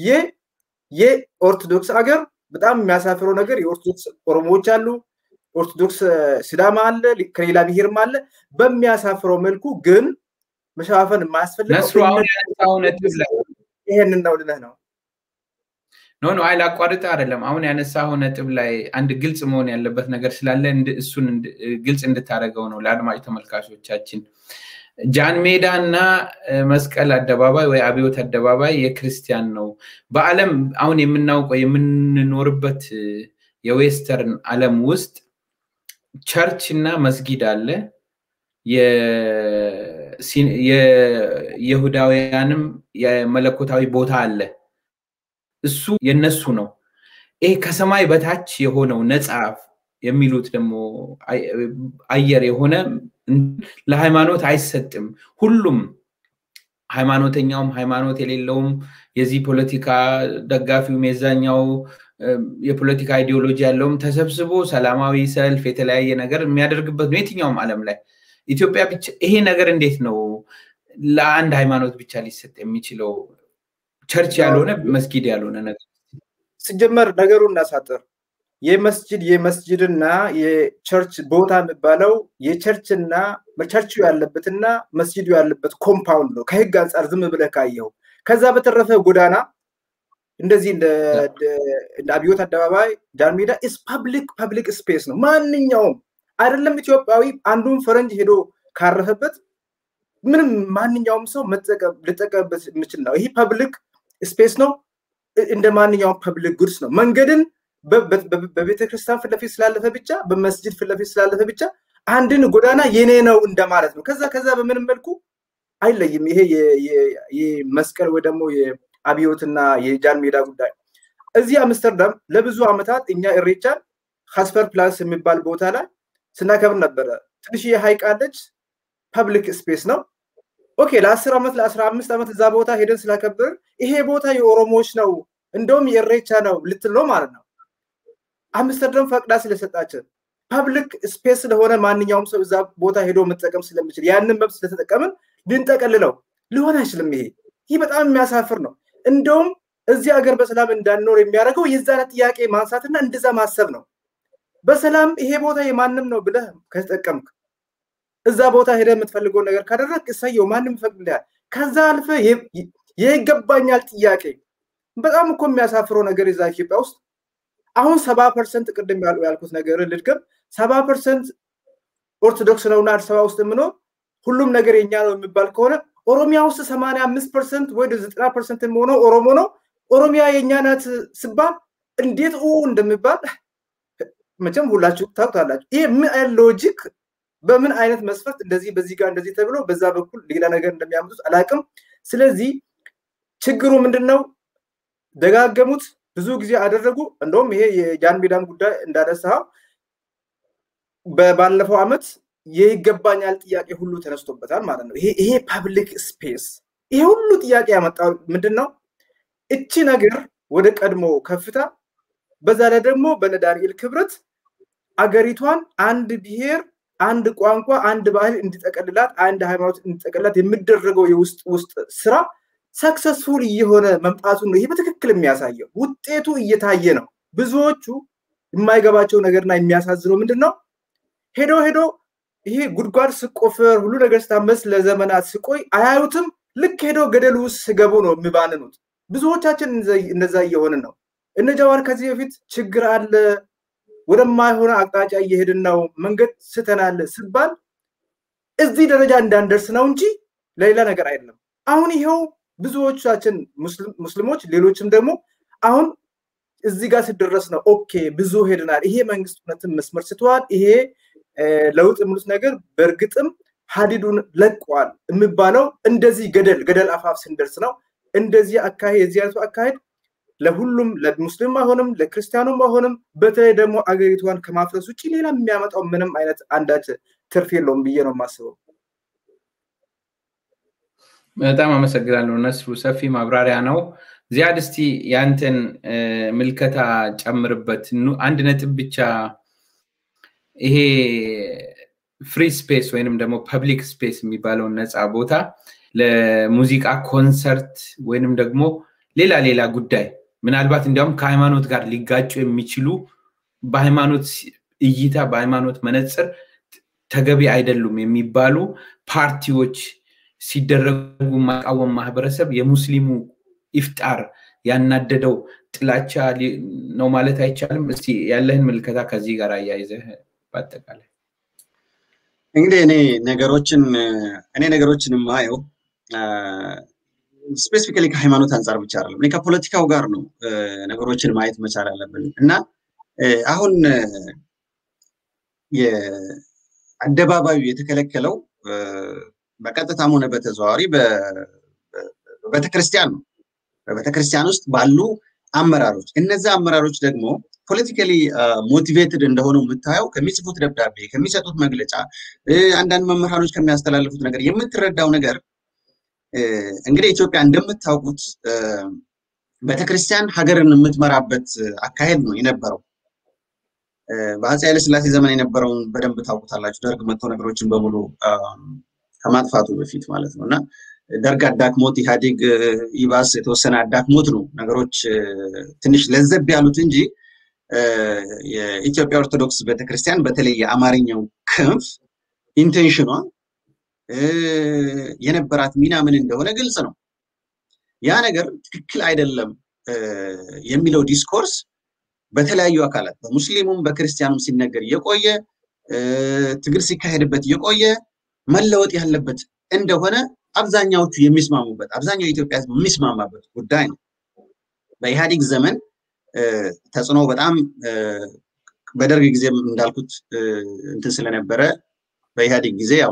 የኦርቶዶክስ አገር በጣም የሚያሳፍረው ነገር የኦርቶዶክስ ኦሮሞዎች አሉ፣ ኦርቶዶክስ ሲዳማ አለ፣ ከሌላ ብሔርም አለ። በሚያሳፍረው መልኩ ግን መሸፋፈን የማያስፈልገው ነስሩ አሁን ያነሳው ነጥብ ላይ ይሄንን ነው ልልህ ነው። ኖ ኖ አይ ላቋርጥ አይደለም። አሁን ያነሳው ነጥብ ላይ አንድ ግልጽ መሆን ያለበት ነገር ስላለ እሱን ግልጽ እንድታደርገው ነው ለአድማጭ ተመልካቾቻችን። ጃን ሜዳ እና መስቀል አደባባይ ወይ አብዮት አደባባይ የክርስቲያን ነው። በዓለም አሁን የምናውቀው የምንኖርበት የዌስተርን ዓለም ውስጥ ቸርች እና መስጊድ አለ። የይሁዳውያንም የመለኮታዊ ቦታ አለ። እሱ የነሱ ነው። ይሄ ከሰማይ በታች የሆነው ነፃ የሚሉት ደግሞ አየር የሆነ ለሃይማኖት አይሰጥም። ሁሉም ሃይማኖተኛውም ሃይማኖት የሌለውም የዚህ ፖለቲካ ደጋፊውም የዛኛው የፖለቲካ አይዲዮሎጂ ያለውም ተሰብስቦ ሰላማዊ ሰልፍ የተለያየ ነገር የሚያደርግበት ነው የትኛውም ዓለም ላይ ኢትዮጵያ ብቻ ይሄ ነገር እንዴት ነው ለአንድ ሃይማኖት ብቻ ሊሰጥ የሚችለው? ቸርች ያልሆነ መስጊድ ያልሆነ ነገር ሲጀመር ነገሩ እናሳጥር። የመስጅድ የመስጅድና የቸርች ቦታ የሚባለው የቸርችና ቸርቹ ያለበትና መስጅዱ ያለበት ኮምፓውንድ ነው ከህግ አንጻር ዝም ብለህ ካየው። ከዛ በተረፈ ጎዳና እንደዚህ እንደ አብዮት አደባባይ ጃን ሜዳ ኢስ ፐብሊክ ፐብሊክ ስፔስ ነው። ማንኛውም አይደለም ኢትዮጵያዊ አንዱን ፈረንጅ ሄዶ ካረፈበት ምንም ማንኛውም ሰው ሊጠቀምበት የሚችል ነው። ይህ ፐብሊክ ስፔስ ነው። እንደ ማንኛውም ፐብሊክ ጉድስ ነው። መንገድን በቤተ ክርስቲያን ፊት ለፊት ስላለፈ ብቻ በመስጅድ ፊት ለፊት ስላለፈ ብቻ አንድን ጎዳና የኔ ነው እንደማለት ነው። ከዛ ከዛ በምንም መልኩ አይለይም። ይሄ የመስቀል ወይ ደግሞ የአብዮትና የጃን ሜዳ ጉዳይ እዚህ አምስተርዳም ለብዙ ዓመታት እኛ እሬቻን ካስፐር ፕላስ የሚባል ቦታ ላይ ስናከብር ነበረ። ትንሽዬ ሀይቅ አለች። ፐብሊክ ስፔስ ነው። ኦኬ ለአስር ዓመት ለአስራ አምስት ዓመት እዛ ቦታ ሄደን ስላከብርን ይሄ ቦታ የኦሮሞዎች ነው እንደውም የእሬቻ ነው ልትል ነው ማለት ነው። አምስተርዳም ፈቅዳ ስለሰጣችን ፐብሊክ ስፔስ ስለሆነ ማንኛውም ሰው እዛ ቦታ ሄዶ መጠቀም ስለሚችል ያንን መብት ስለተጠቀምን ልንጠቀልለው ሊሆን አይችልም። ይሄ ይህ በጣም የሚያሳፍር ነው። እንደውም እዚህ ሀገር በሰላም እንዳንኖር የሚያደርገው የዛን ጥያቄ ማንሳትና እንደዛ ማሰብ ነው። በሰላም ይሄ ቦታ የማንም ነው ብለህ ከተጠቀምክ እዛ ቦታ ሄደ የምትፈልገውን ነገር ካደረግ እሰየው፣ ማንም ይፈቅድልሃል። ከዛ አልፈ የይገባኛል ጥያቄ በጣም እኮ የሚያሳፍረው ነገር የዛ ኢትዮጵያ ውስጥ አሁን ሰባ ፐርሰንት ቅድም ያልኩት ነገር ልድገም፣ ሰባ ፐርሰንት ኦርቶዶክስ ነውና አዲስ አበባ ውስጥ የምኖር ሁሉም ነገር የኛ ነው የሚባል ከሆነ ኦሮሚያ ውስጥ ሰማንያ አምስት ፐርሰንት ወይ ዘጠና ፐርሰንት የሚሆነው ኦሮሞ ነው። ኦሮሚያ የእኛ ናት ስባል እንዴት ኡ እንደሚባል መቼም ሁላችሁ ታውቁታላችሁ። ይሄ ምን አይነት ሎጂክ በምን አይነት መስፈርት እንደዚህ በዚህ ጋር እንደዚህ ተብሎ በዛ በኩል ሌላ ነገር እንደሚያመጡት አላውቅም። ስለዚህ ችግሩ ምንድን ነው? ደጋገሙት፣ ብዙ ጊዜ አደረጉ። እንደውም ይሄ የጃን ሜዳም ጉዳይ እንዳነሳው ባለፈው ዓመት የይገባኛል ጥያቄ ሁሉ ተነስቶበታል ማለት ነው። ይሄ ፐብሊክ ስፔስ ይሄ ሁሉ ጥያቄ ያመጣው ምንድን ነው? እቺ ነገር ወደ ቀድሞ ከፍታ በዛ ላይ ደግሞ በነ ዳንኤል ክብረት አገሪቷን አንድ ብሔር፣ አንድ ቋንቋ፣ አንድ ባህል እንዲጠቀልላት፣ አንድ ሃይማኖት እንዲጠቀልላት የሚደረገው የውስጥ ውስጥ ስራ ሰክሰስፉል እየሆነ መምጣቱን ነው ይሄ በትክክል የሚያሳየው። ውጤቱ እየታየ ነው። ብዙዎቹ የማይገባቸው ነገርና የሚያሳዝነው ምንድን ነው? ሄዶ ሄዶ ይሄ ጉድጓድ ስቆፈር ሁሉ ነገር ስታመስ ለዘመናት ስቆይ አያዩትም። ልክ ሄዶ ገደል ውስጥ ስገቡ ነው የሚባንኑት። ብዙዎቻችን እነዛ እየሆንን ነው። እነ ጀዋር ከዚህ በፊት ችግር አለ፣ ወደማይሆነ አቅጣጫ እየሄድን ነው፣ መንገድ ስተናል ስባል እዚህ ደረጃ እንዳንደርስ ነው እንጂ ለሌላ ነገር አይደለም። አሁን ይኸው ብዙዎቻችን ሙስሊሞች፣ ሌሎችም ደግሞ አሁን እዚህ ጋር ስደረስ ነው ኦኬ ብዙ ሄድናል፣ ይሄ መንግስት እውነትን መስመር ስተዋል፣ ይሄ ለውጥ የሚሉት ነገር በእርግጥም ሀዲዱን ለቋል የሚባለው እንደዚህ ገደል ገደል አፋፍ ስንደርስ ነው። እንደዚህ አካሄድ የዚህ አይነቱ አካሄድ ለሁሉም ለሙስሊም አይሆንም፣ ለክርስቲያኑም አይሆንም። በተለይ ደግሞ አገሪቷን ከማፍረስ ውጭ ሌላ የሚያመጣው ምንም አይነት አንዳች ትርፍ የለውም ብዬ ነው የማስበው። በጣም አመሰግናለሁ ነስሩ፣ ሰፊ ማብራሪያ ነው። ዚያድ እስቲ ያንተን ምልከታ ጨምርበት። አንድ ነጥብ ብቻ ይሄ ፍሪ ስፔስ ወይንም ደግሞ ፐብሊክ ስፔስ የሚባለውን ነፃ ቦታ ለሙዚቃ ኮንሰርት ወይንም ደግሞ ሌላ ሌላ ጉዳይ ምናልባት እንዲያውም ከሃይማኖት ጋር ሊጋጩ የሚችሉ በሃይማኖት እይታ በሃይማኖት መነፅር ተገቢ አይደሉም የሚባሉ ፓርቲዎች ሲደረጉ ማቃወም ማህበረሰብ የሙስሊሙ ኢፍጣር ያናደደው ጥላቻ ነው ማለት አይቻልም። እስቲ ያለህን ምልከታ ከዚህ ጋር አያይዘህ በአጠቃላይ እንግዲህ እኔ ነገሮችን እኔ ነገሮችን የማየው ስፔሲፊካሊ ከሃይማኖት አንጻር ብቻ አይደለም። እኔ ከፖለቲካው ጋር ነው ነገሮችን ማየት መቻል አለብን እና አሁን የአደባባዩ የተከለከለው በቀጥታም ሆነ በተዘዋዋሪ በቤተክርስቲያን ነው። በቤተክርስቲያን ውስጥ ባሉ አመራሮች እነዛ አመራሮች ደግሞ ፖለቲካሊ ሞቲቬትድ እንደሆነው የምታየው ከሚጽፉት ደብዳቤ፣ ከሚሰጡት መግለጫ፣ አንዳንድ መምህራኖች ከሚያስተላልፉት ነገር የምትረዳው ነገር እንግዲህ ኢትዮጵያ እንደምታውቁት ቤተክርስቲያን ሀገርን የምትመራበት አካሄድ ነው የነበረው። በአፄ ኃይለስላሴ ዘመን የነበረውን በደንብ ታውቁታላችሁ። ደርግ መጥቶ ነገሮችን በሙሉ ከማጥፋቱ በፊት ማለት ነው እና ደርግ አዳክሞት ኢህአዴግ ይባስ የተወሰነ አዳክሞት ነው ነገሮች ትንሽ ለዘብ ያሉት እንጂ የኢትዮጵያ ኦርቶዶክስ ቤተክርስቲያን በተለይ የአማርኛው ክንፍ ኢንቴንሽኗ የነበራት ሚና ምን እንደሆነ ግልጽ ነው። ያ ነገር ትክክል አይደለም የሚለው ዲስኮርስ በተለያዩ አካላት በሙስሊሙም በክርስቲያኑም ሲነገር የቆየ ትግል ሲካሄድበት የቆየ መለወጥ ያለበት እንደሆነ አብዛኛዎቹ የሚስማሙበት አብዛኛው የኢትዮጵያ ሕዝብ የሚስማማበት ጉዳይ ነው። በኢህአዴግ ዘመን ተጽዕኖ በጣም በደርግ ጊዜም እንዳልኩት እንትን ስለነበረ በኢህአዴግ ጊዜ ያው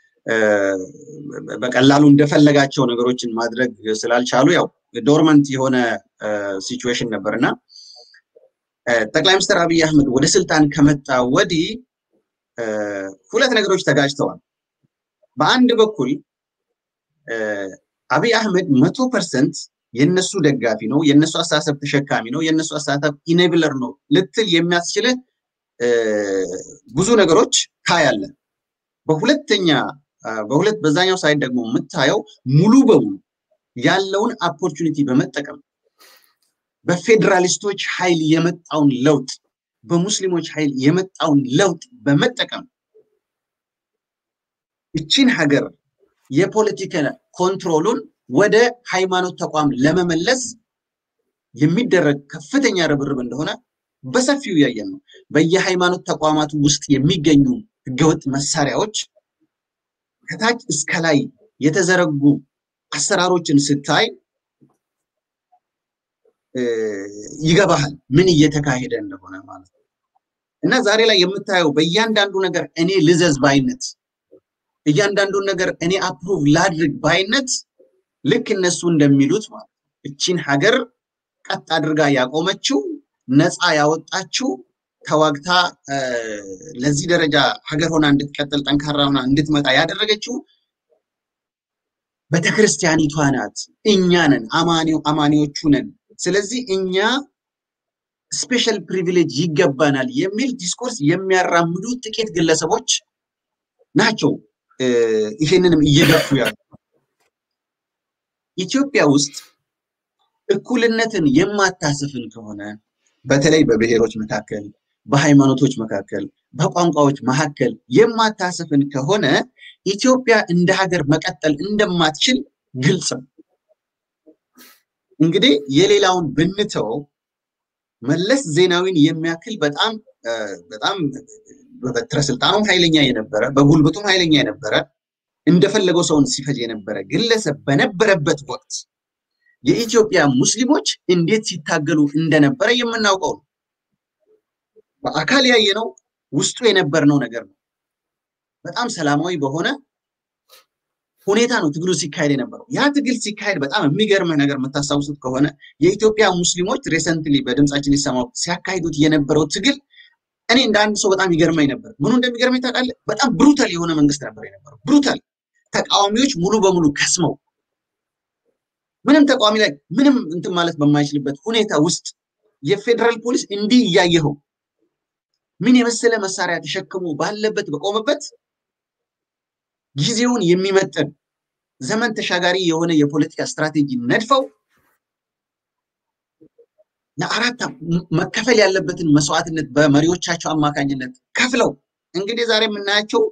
በቀላሉ እንደፈለጋቸው ነገሮችን ማድረግ ስላልቻሉ ያው ዶርመንት የሆነ ሲቹዌሽን ነበር እና ጠቅላይ ሚኒስትር አብይ አህመድ ወደ ስልጣን ከመጣ ወዲህ ሁለት ነገሮች ተጋጭተዋል። በአንድ በኩል አብይ አህመድ መቶ ፐርሰንት የነሱ ደጋፊ ነው፣ የነሱ አስተሳሰብ ተሸካሚ ነው፣ የነሱ አስተሳሰብ ኢኔብለር ነው ልትል የሚያስችልህ ብዙ ነገሮች ታያለ። በሁለተኛ በሁለት በዛኛው ሳይድ ደግሞ የምታየው ሙሉ በሙሉ ያለውን ኦፖርቹኒቲ በመጠቀም በፌዴራሊስቶች ኃይል የመጣውን ለውጥ በሙስሊሞች ኃይል የመጣውን ለውጥ በመጠቀም እቺን ሀገር የፖለቲካ ኮንትሮሉን ወደ ሃይማኖት ተቋም ለመመለስ የሚደረግ ከፍተኛ ርብርብ እንደሆነ በሰፊው እያየን ነው። በየሃይማኖት ተቋማቱ ውስጥ የሚገኙ ህገወጥ መሳሪያዎች ከታች እስከ ላይ የተዘረጉ አሰራሮችን ስታይ ይገባሃል ምን እየተካሄደ እንደሆነ ማለት ነው። እና ዛሬ ላይ የምታየው በእያንዳንዱ ነገር እኔ ልዘዝ ባይነት፣ እያንዳንዱን ነገር እኔ አፕሩቭ ላድርግ ባይነት ልክ እነሱ እንደሚሉት ማለት ነው እቺን ሀገር ቀጥ አድርጋ ያቆመችው ነፃ ያወጣችው ተዋግታ ለዚህ ደረጃ ሀገር ሆና እንድትቀጥል ጠንካራ ሆና እንድትመጣ ያደረገችው ቤተክርስቲያኒቷ ናት። እኛ ነን፣ አማኒዎቹ ነን። ስለዚህ እኛ ስፔሻል ፕሪቪሌጅ ይገባናል የሚል ዲስኮርስ የሚያራምዱ ጥቂት ግለሰቦች ናቸው ይሄንንም እየገፉ ያሉ። ኢትዮጵያ ውስጥ እኩልነትን የማታስፍን ከሆነ በተለይ በብሔሮች መካከል፣ በሃይማኖቶች መካከል፣ በቋንቋዎች መካከል የማታስፍን ከሆነ ኢትዮጵያ እንደ ሀገር መቀጠል እንደማትችል ግልጽ ነው። እንግዲህ የሌላውን ብንተው መለስ ዜናዊን የሚያክል በጣም በጣም በበትረ ስልጣኑም ኃይለኛ የነበረ በጉልበቱም ኃይለኛ የነበረ እንደፈለገው ሰውን ሲፈጅ የነበረ ግለሰብ በነበረበት ወቅት የኢትዮጵያ ሙስሊሞች እንዴት ሲታገሉ እንደነበረ የምናውቀው ነው። በአካል ያየነው ውስጡ የነበርነው ነገር ነው። በጣም ሰላማዊ በሆነ ሁኔታ ነው ትግሉ ሲካሄድ የነበረው። ያ ትግል ሲካሄድ በጣም የሚገርምህ ነገር የምታስታውሱት ከሆነ የኢትዮጵያ ሙስሊሞች ሬሰንትሊ በድምጻችን ይሰማው ሲያካሂዱት የነበረው ትግል እኔ እንደ አንድ ሰው በጣም ይገርመኝ ነበር። ምኑ እንደሚገርመኝ ታውቃለህ? በጣም ብሩታል የሆነ መንግስት ነበር የነበረው። ብሩታል ተቃዋሚዎች ሙሉ በሙሉ ከስመው ምንም ተቃዋሚ ላይ ምንም እንትን ማለት በማይችልበት ሁኔታ ውስጥ የፌዴራል ፖሊስ እንዲህ እያየኸው ምን የመሰለ መሳሪያ ተሸክሞ ባለበት በቆመበት ጊዜውን የሚመጥን ዘመን ተሻጋሪ የሆነ የፖለቲካ ስትራቴጂ ነድፈው ለአራት መከፈል ያለበትን መስዋዕትነት በመሪዎቻቸው አማካኝነት ከፍለው እንግዲህ ዛሬ የምናያቸው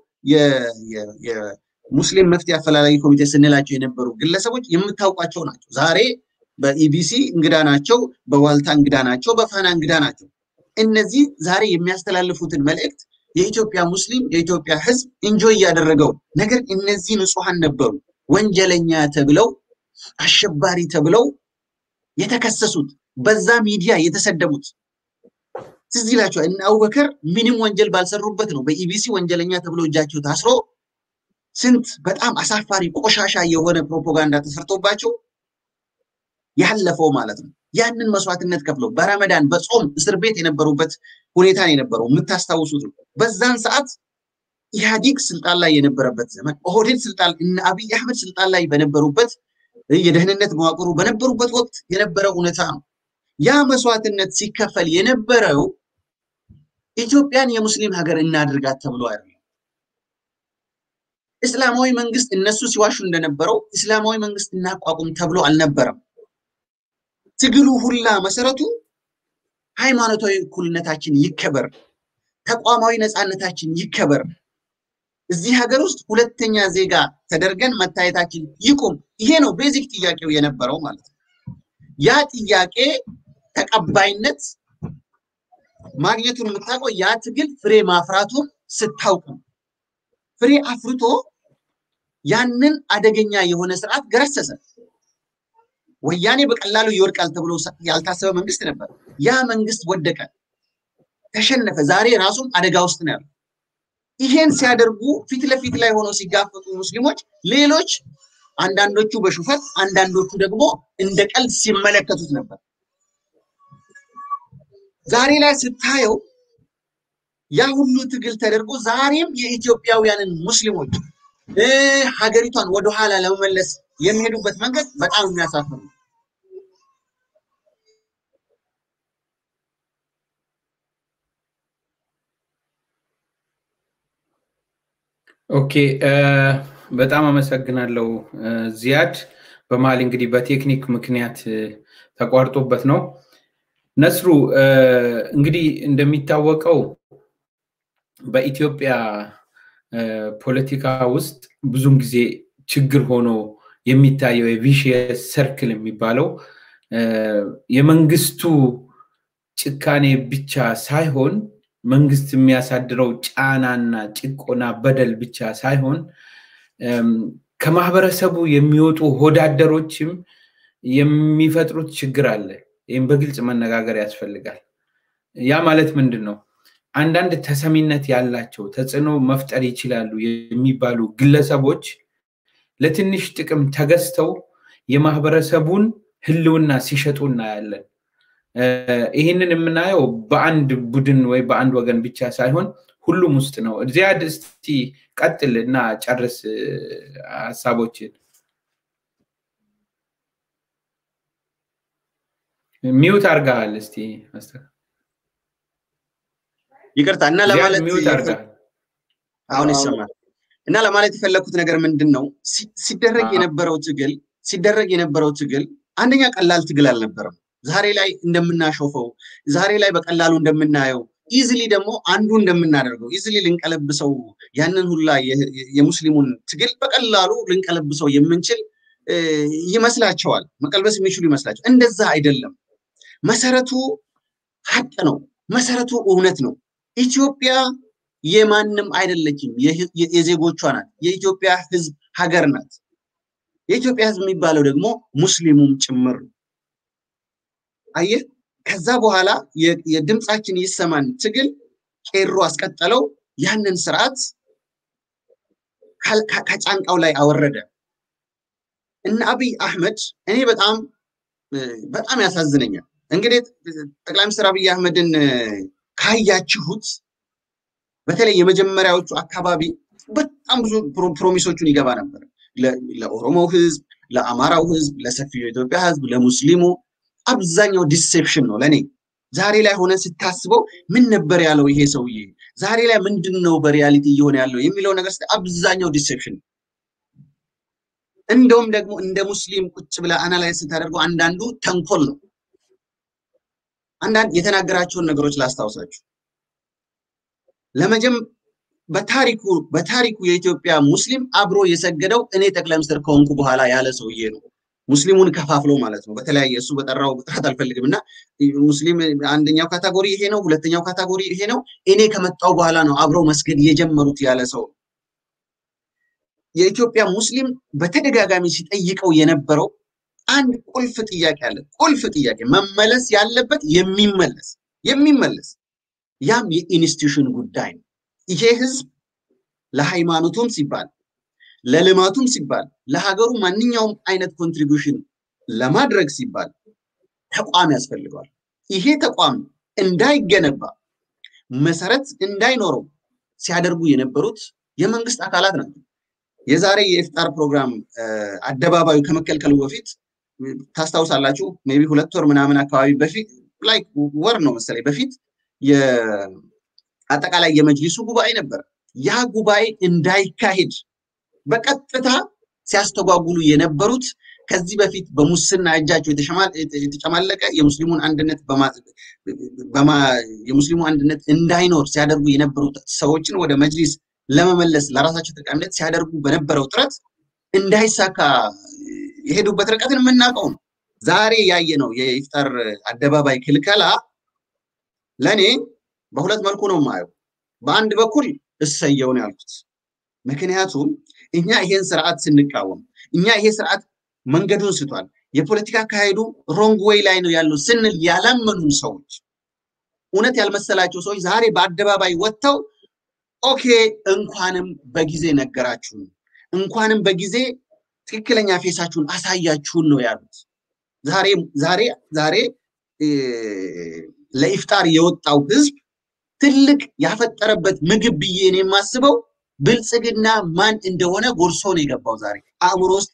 የሙስሊም መፍትሄ አፈላላጊ ኮሚቴ ስንላቸው የነበሩ ግለሰቦች የምታውቋቸው ናቸው። ዛሬ በኢቢሲ እንግዳ ናቸው፣ በዋልታ እንግዳ ናቸው፣ በፋና እንግዳ ናቸው። እነዚህ ዛሬ የሚያስተላልፉትን መልእክት የኢትዮጵያ ሙስሊም የኢትዮጵያ ሕዝብ እንጆይ እያደረገው ነገር እነዚህ ንጹሐን ነበሩ ወንጀለኛ ተብለው አሸባሪ ተብለው የተከሰሱት በዛ ሚዲያ የተሰደቡት ትዝ ይላቸዋል። እነ አቡበከር ምንም ወንጀል ባልሰሩበት ነው በኢቢሲ ወንጀለኛ ተብሎ እጃቸው ታስሮ ስንት በጣም አሳፋሪ ቆሻሻ የሆነ ፕሮፓጋንዳ ተሰርቶባቸው ያለፈው ማለት ነው። ያንን መስዋዕትነት ከፍለው በረመዳን በጾም እስር ቤት የነበሩበት ሁኔታ ነው የነበረው። የምታስታውሱት ነው። በዛን ሰዓት ኢህአዲግ ስልጣን ላይ የነበረበት ዘመን ኦህዴድ ስልጣን እነ አብይ አህመድ ስልጣን ላይ በነበሩበት የደህንነት መዋቅሩ በነበሩበት ወቅት የነበረው ሁኔታ ነው። ያ መስዋዕትነት ሲከፈል የነበረው ኢትዮጵያን የሙስሊም ሀገር እናድርጋት ተብሎ አይደለም። እስላማዊ መንግስት እነሱ ሲዋሹ እንደነበረው እስላማዊ መንግስት እናቋቁም ተብሎ አልነበረም። ትግሉ ሁላ መሰረቱ ሃይማኖታዊ እኩልነታችን ይከበር፣ ተቋማዊ ነፃነታችን ይከበር፣ እዚህ ሀገር ውስጥ ሁለተኛ ዜጋ ተደርገን መታየታችን ይቁም። ይሄ ነው ቤዚክ ጥያቄው የነበረው ማለት ነው። ያ ጥያቄ ተቀባይነት ማግኘቱን የምታውቀው ያ ትግል ፍሬ ማፍራቱን ስታውቅ ነው። ፍሬ አፍርቶ ያንን አደገኛ የሆነ ስርዓት ገረሰሰ። ወያኔ በቀላሉ ይወድቃል ተብሎ ያልታሰበ መንግስት ነበር። ያ መንግስት ወደቀ፣ ተሸነፈ። ዛሬ ራሱም አደጋ ውስጥ ነው ያለው። ይሄን ሲያደርጉ ፊት ለፊት ላይ ሆነው ሲጋፈጡ ሙስሊሞች፣ ሌሎች አንዳንዶቹ በሹፈት አንዳንዶቹ ደግሞ እንደ ቀልድ ሲመለከቱት ነበር። ዛሬ ላይ ስታየው ያ ሁሉ ትግል ተደርጎ ዛሬም የኢትዮጵያውያንን ሙስሊሞች ሀገሪቷን ወደኋላ ለመመለስ የሚሄዱበት መንገድ በጣም የሚያሳፍር ነው። ኦኬ በጣም አመሰግናለሁ ዚያድ። በመሀል እንግዲህ በቴክኒክ ምክንያት ተቋርጦበት ነው። ነስሩ እንግዲህ እንደሚታወቀው በኢትዮጵያ ፖለቲካ ውስጥ ብዙም ጊዜ ችግር ሆኖ የሚታየው የቪሽየስ ሰርክል የሚባለው የመንግስቱ ጭካኔ ብቻ ሳይሆን መንግስት የሚያሳድረው ጫናና ጭቆና በደል ብቻ ሳይሆን ከማህበረሰቡ የሚወጡ ሆዳደሮችም የሚፈጥሩት ችግር አለ። ይህም በግልጽ መነጋገር ያስፈልጋል። ያ ማለት ምንድን ነው? አንዳንድ ተሰሚነት ያላቸው ተጽዕኖ መፍጠር ይችላሉ የሚባሉ ግለሰቦች ለትንሽ ጥቅም ተገዝተው የማህበረሰቡን ህልውና ሲሸጡ እናያለን። ይህንን የምናየው በአንድ ቡድን ወይ በአንድ ወገን ብቻ ሳይሆን ሁሉም ውስጥ ነው። ዚያድ እስቲ ቀጥል እና ጨርስ ሀሳቦችን። ሚውት አርጋሃል። እስቲ ይቅርታ እና ለማለት ሚውት አርጋሃል። አሁን ይሰማል። እና ለማለት የፈለግኩት ነገር ምንድን ነው ሲደረግ የነበረው ትግል ሲደረግ የነበረው ትግል አንደኛ ቀላል ትግል አልነበረም። ዛሬ ላይ እንደምናሾፈው ዛሬ ላይ በቀላሉ እንደምናየው ኢዝሊ ደግሞ አንዱ እንደምናደርገው ኢዝሊ ልንቀለብሰው ያንን ሁላ የሙስሊሙን ትግል በቀላሉ ልንቀለብሰው የምንችል ይመስላቸዋል። መቀልበስ የሚችሉ ይመስላቸው። እንደዛ አይደለም። መሰረቱ ሀቅ ነው። መሰረቱ እውነት ነው። ኢትዮጵያ የማንም አይደለችም፣ የዜጎቿ ናት። የኢትዮጵያ ህዝብ ሀገር ናት። የኢትዮጵያ ህዝብ የሚባለው ደግሞ ሙስሊሙም ጭምር ነው። አየህ፣ ከዛ በኋላ የድምፃችን ይሰማን ትግል ቄሮ አስቀጠለው። ያንን ስርዓት ከጫንቃው ላይ አወረደ። እነ አብይ አህመድ እኔ በጣም በጣም ያሳዝነኛል። እንግዲህ ጠቅላይ ሚኒስትር አብይ አህመድን ካያችሁት በተለይ የመጀመሪያዎቹ አካባቢ በጣም ብዙ ፕሮሚሶቹን ይገባ ነበር ለኦሮሞ ህዝብ፣ ለአማራው ህዝብ፣ ለሰፊው የኢትዮጵያ ህዝብ፣ ለሙስሊሙ አብዛኛው ዲሴፕሽን ነው ለእኔ። ዛሬ ላይ ሆነ ስታስበው ምን ነበር ያለው ይሄ ሰውዬ? ዛሬ ላይ ምንድን ነው በሪያሊቲ እየሆነ ያለው የሚለው ነገር አብዛኛው ዲሴፕሽን ነው። እንደውም ደግሞ እንደ ሙስሊም ቁጭ ብለ አናላይዝ ስታደርገው አንዳንዱ ተንኮል ነው። አንዳንድ የተናገራቸውን ነገሮች ላስታውሳችሁ። ለመጀም በታሪኩ በታሪኩ የኢትዮጵያ ሙስሊም አብሮ የሰገደው እኔ ጠቅላይ ሚኒስትር ከሆንኩ በኋላ ያለ ሰውዬ ነው። ሙስሊሙን ከፋፍሎ ማለት ነው። በተለያየ እሱ በጠራው ጥራት አልፈልግም እና ሙስሊም አንደኛው ካታጎሪ ይሄ ነው፣ ሁለተኛው ካታጎሪ ይሄ ነው። እኔ ከመጣው በኋላ ነው አብረው መስገድ የጀመሩት ያለ ሰው የኢትዮጵያ ሙስሊም በተደጋጋሚ ሲጠይቀው የነበረው አንድ ቁልፍ ጥያቄ አለ። ቁልፍ ጥያቄ መመለስ ያለበት የሚመለስ የሚመለስ ያም የኢንስቲቱሽን ጉዳይ ነው። ይሄ ህዝብ ለሃይማኖቱም ሲባል ለልማቱም ሲባል ለሀገሩ ማንኛውም አይነት ኮንትሪቢዩሽን ለማድረግ ሲባል ተቋም ያስፈልገዋል። ይሄ ተቋም እንዳይገነባ መሰረት እንዳይኖረው ሲያደርጉ የነበሩት የመንግስት አካላት ናቸው። የዛሬ የኢፍጣር ፕሮግራም አደባባዩ ከመከልከሉ በፊት ታስታውሳላችሁ፣ ሜይ ቢ ሁለት ወር ምናምን አካባቢ በፊት ላይ ወር ነው መሰለኝ በፊት አጠቃላይ የመጅሊሱ ጉባኤ ነበር። ያ ጉባኤ እንዳይካሄድ በቀጥታ ሲያስተጓጉሉ የነበሩት ከዚህ በፊት በሙስና እጃቸው የተጨማለቀ የሙስሊሙን አንድነት የሙስሊሙ አንድነት እንዳይኖር ሲያደርጉ የነበሩት ሰዎችን ወደ መጅሊስ ለመመለስ ለራሳቸው ጠቃሚነት ሲያደርጉ በነበረው ጥረት እንዳይሳካ የሄዱበት ርቀትን የምናውቀው ነው። ዛሬ ያየ ነው የኢፍጣር አደባባይ ክልከላ ለእኔ በሁለት መልኩ ነው የማየው። በአንድ በኩል እሰየው ነው ያልኩት። ምክንያቱም እኛ ይሄን ስርዓት ስንቃወም እኛ ይሄ ስርዓት መንገዱን ስቷል፣ የፖለቲካ አካሄዱ ሮንግ ዌይ ላይ ነው ያለው ስንል ያላመኑን ሰዎች፣ እውነት ያልመሰላቸው ሰዎች ዛሬ በአደባባይ ወጥተው ኦኬ እንኳንም በጊዜ ነገራችሁን፣ እንኳንም በጊዜ ትክክለኛ ፌሳችሁን አሳያችሁን ነው ያሉት። ዛሬ ዛሬ ዛሬ ለኢፍጣር የወጣው ህዝብ ትልቅ ያፈጠረበት ምግብ ብዬ ነው የማስበው ብልጽግና ማን እንደሆነ ጎርሶ ነው የገባው። ዛሬ አእምሮ ውስጥ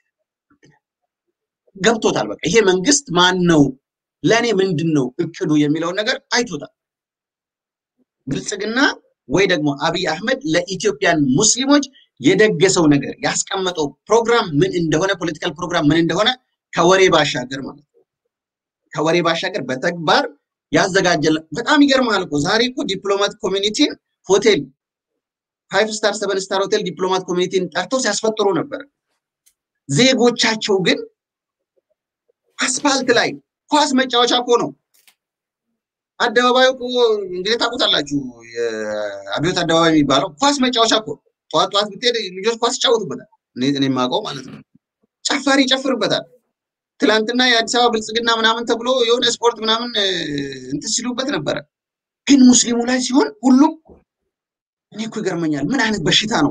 ገብቶታል። በቃ ይሄ መንግስት ማን ነው፣ ለእኔ ምንድን ነው እቅዱ የሚለውን ነገር አይቶታል። ብልጽግና ወይ ደግሞ አብይ አህመድ ለኢትዮጵያን ሙስሊሞች የደገሰው ነገር ያስቀመጠው ፕሮግራም ምን እንደሆነ ፖለቲካል ፕሮግራም ምን እንደሆነ ከወሬ ባሻገር ማለት ነው ከወሬ ባሻገር በተግባር ያዘጋጀል። በጣም ይገርማል እኮ ዛሬ እኮ ዲፕሎማት ኮሚኒቲን ሆቴል ፋይቭ ስታር ሰቨን ስታር ሆቴል ዲፕሎማት ኮሚኒቲን ጠርተው ሲያስፈጥሩ ነበር። ዜጎቻቸው ግን አስፋልት ላይ ኳስ መጫወቻ እኮ ነው። አደባባዩ እኮ እንግዲህ ታውቁታላችሁ፣ የአብዮት አደባባይ የሚባለው ኳስ መጫወቻ እኮ ጠዋት ጠዋት ብትሄድ ልጆች ኳስ ይጫወቱበታል። እኔ የማውቀው ማለት ነው። ጨፋሪ ይጨፍርበታል። ትላንትና የአዲስ አበባ ብልጽግና ምናምን ተብሎ የሆነ ስፖርት ምናምን እንትን ሲሉበት ነበረ። ግን ሙስሊሙ ላይ ሲሆን ሁሉም እኔ እኮ ይገርመኛል። ምን አይነት በሽታ ነው?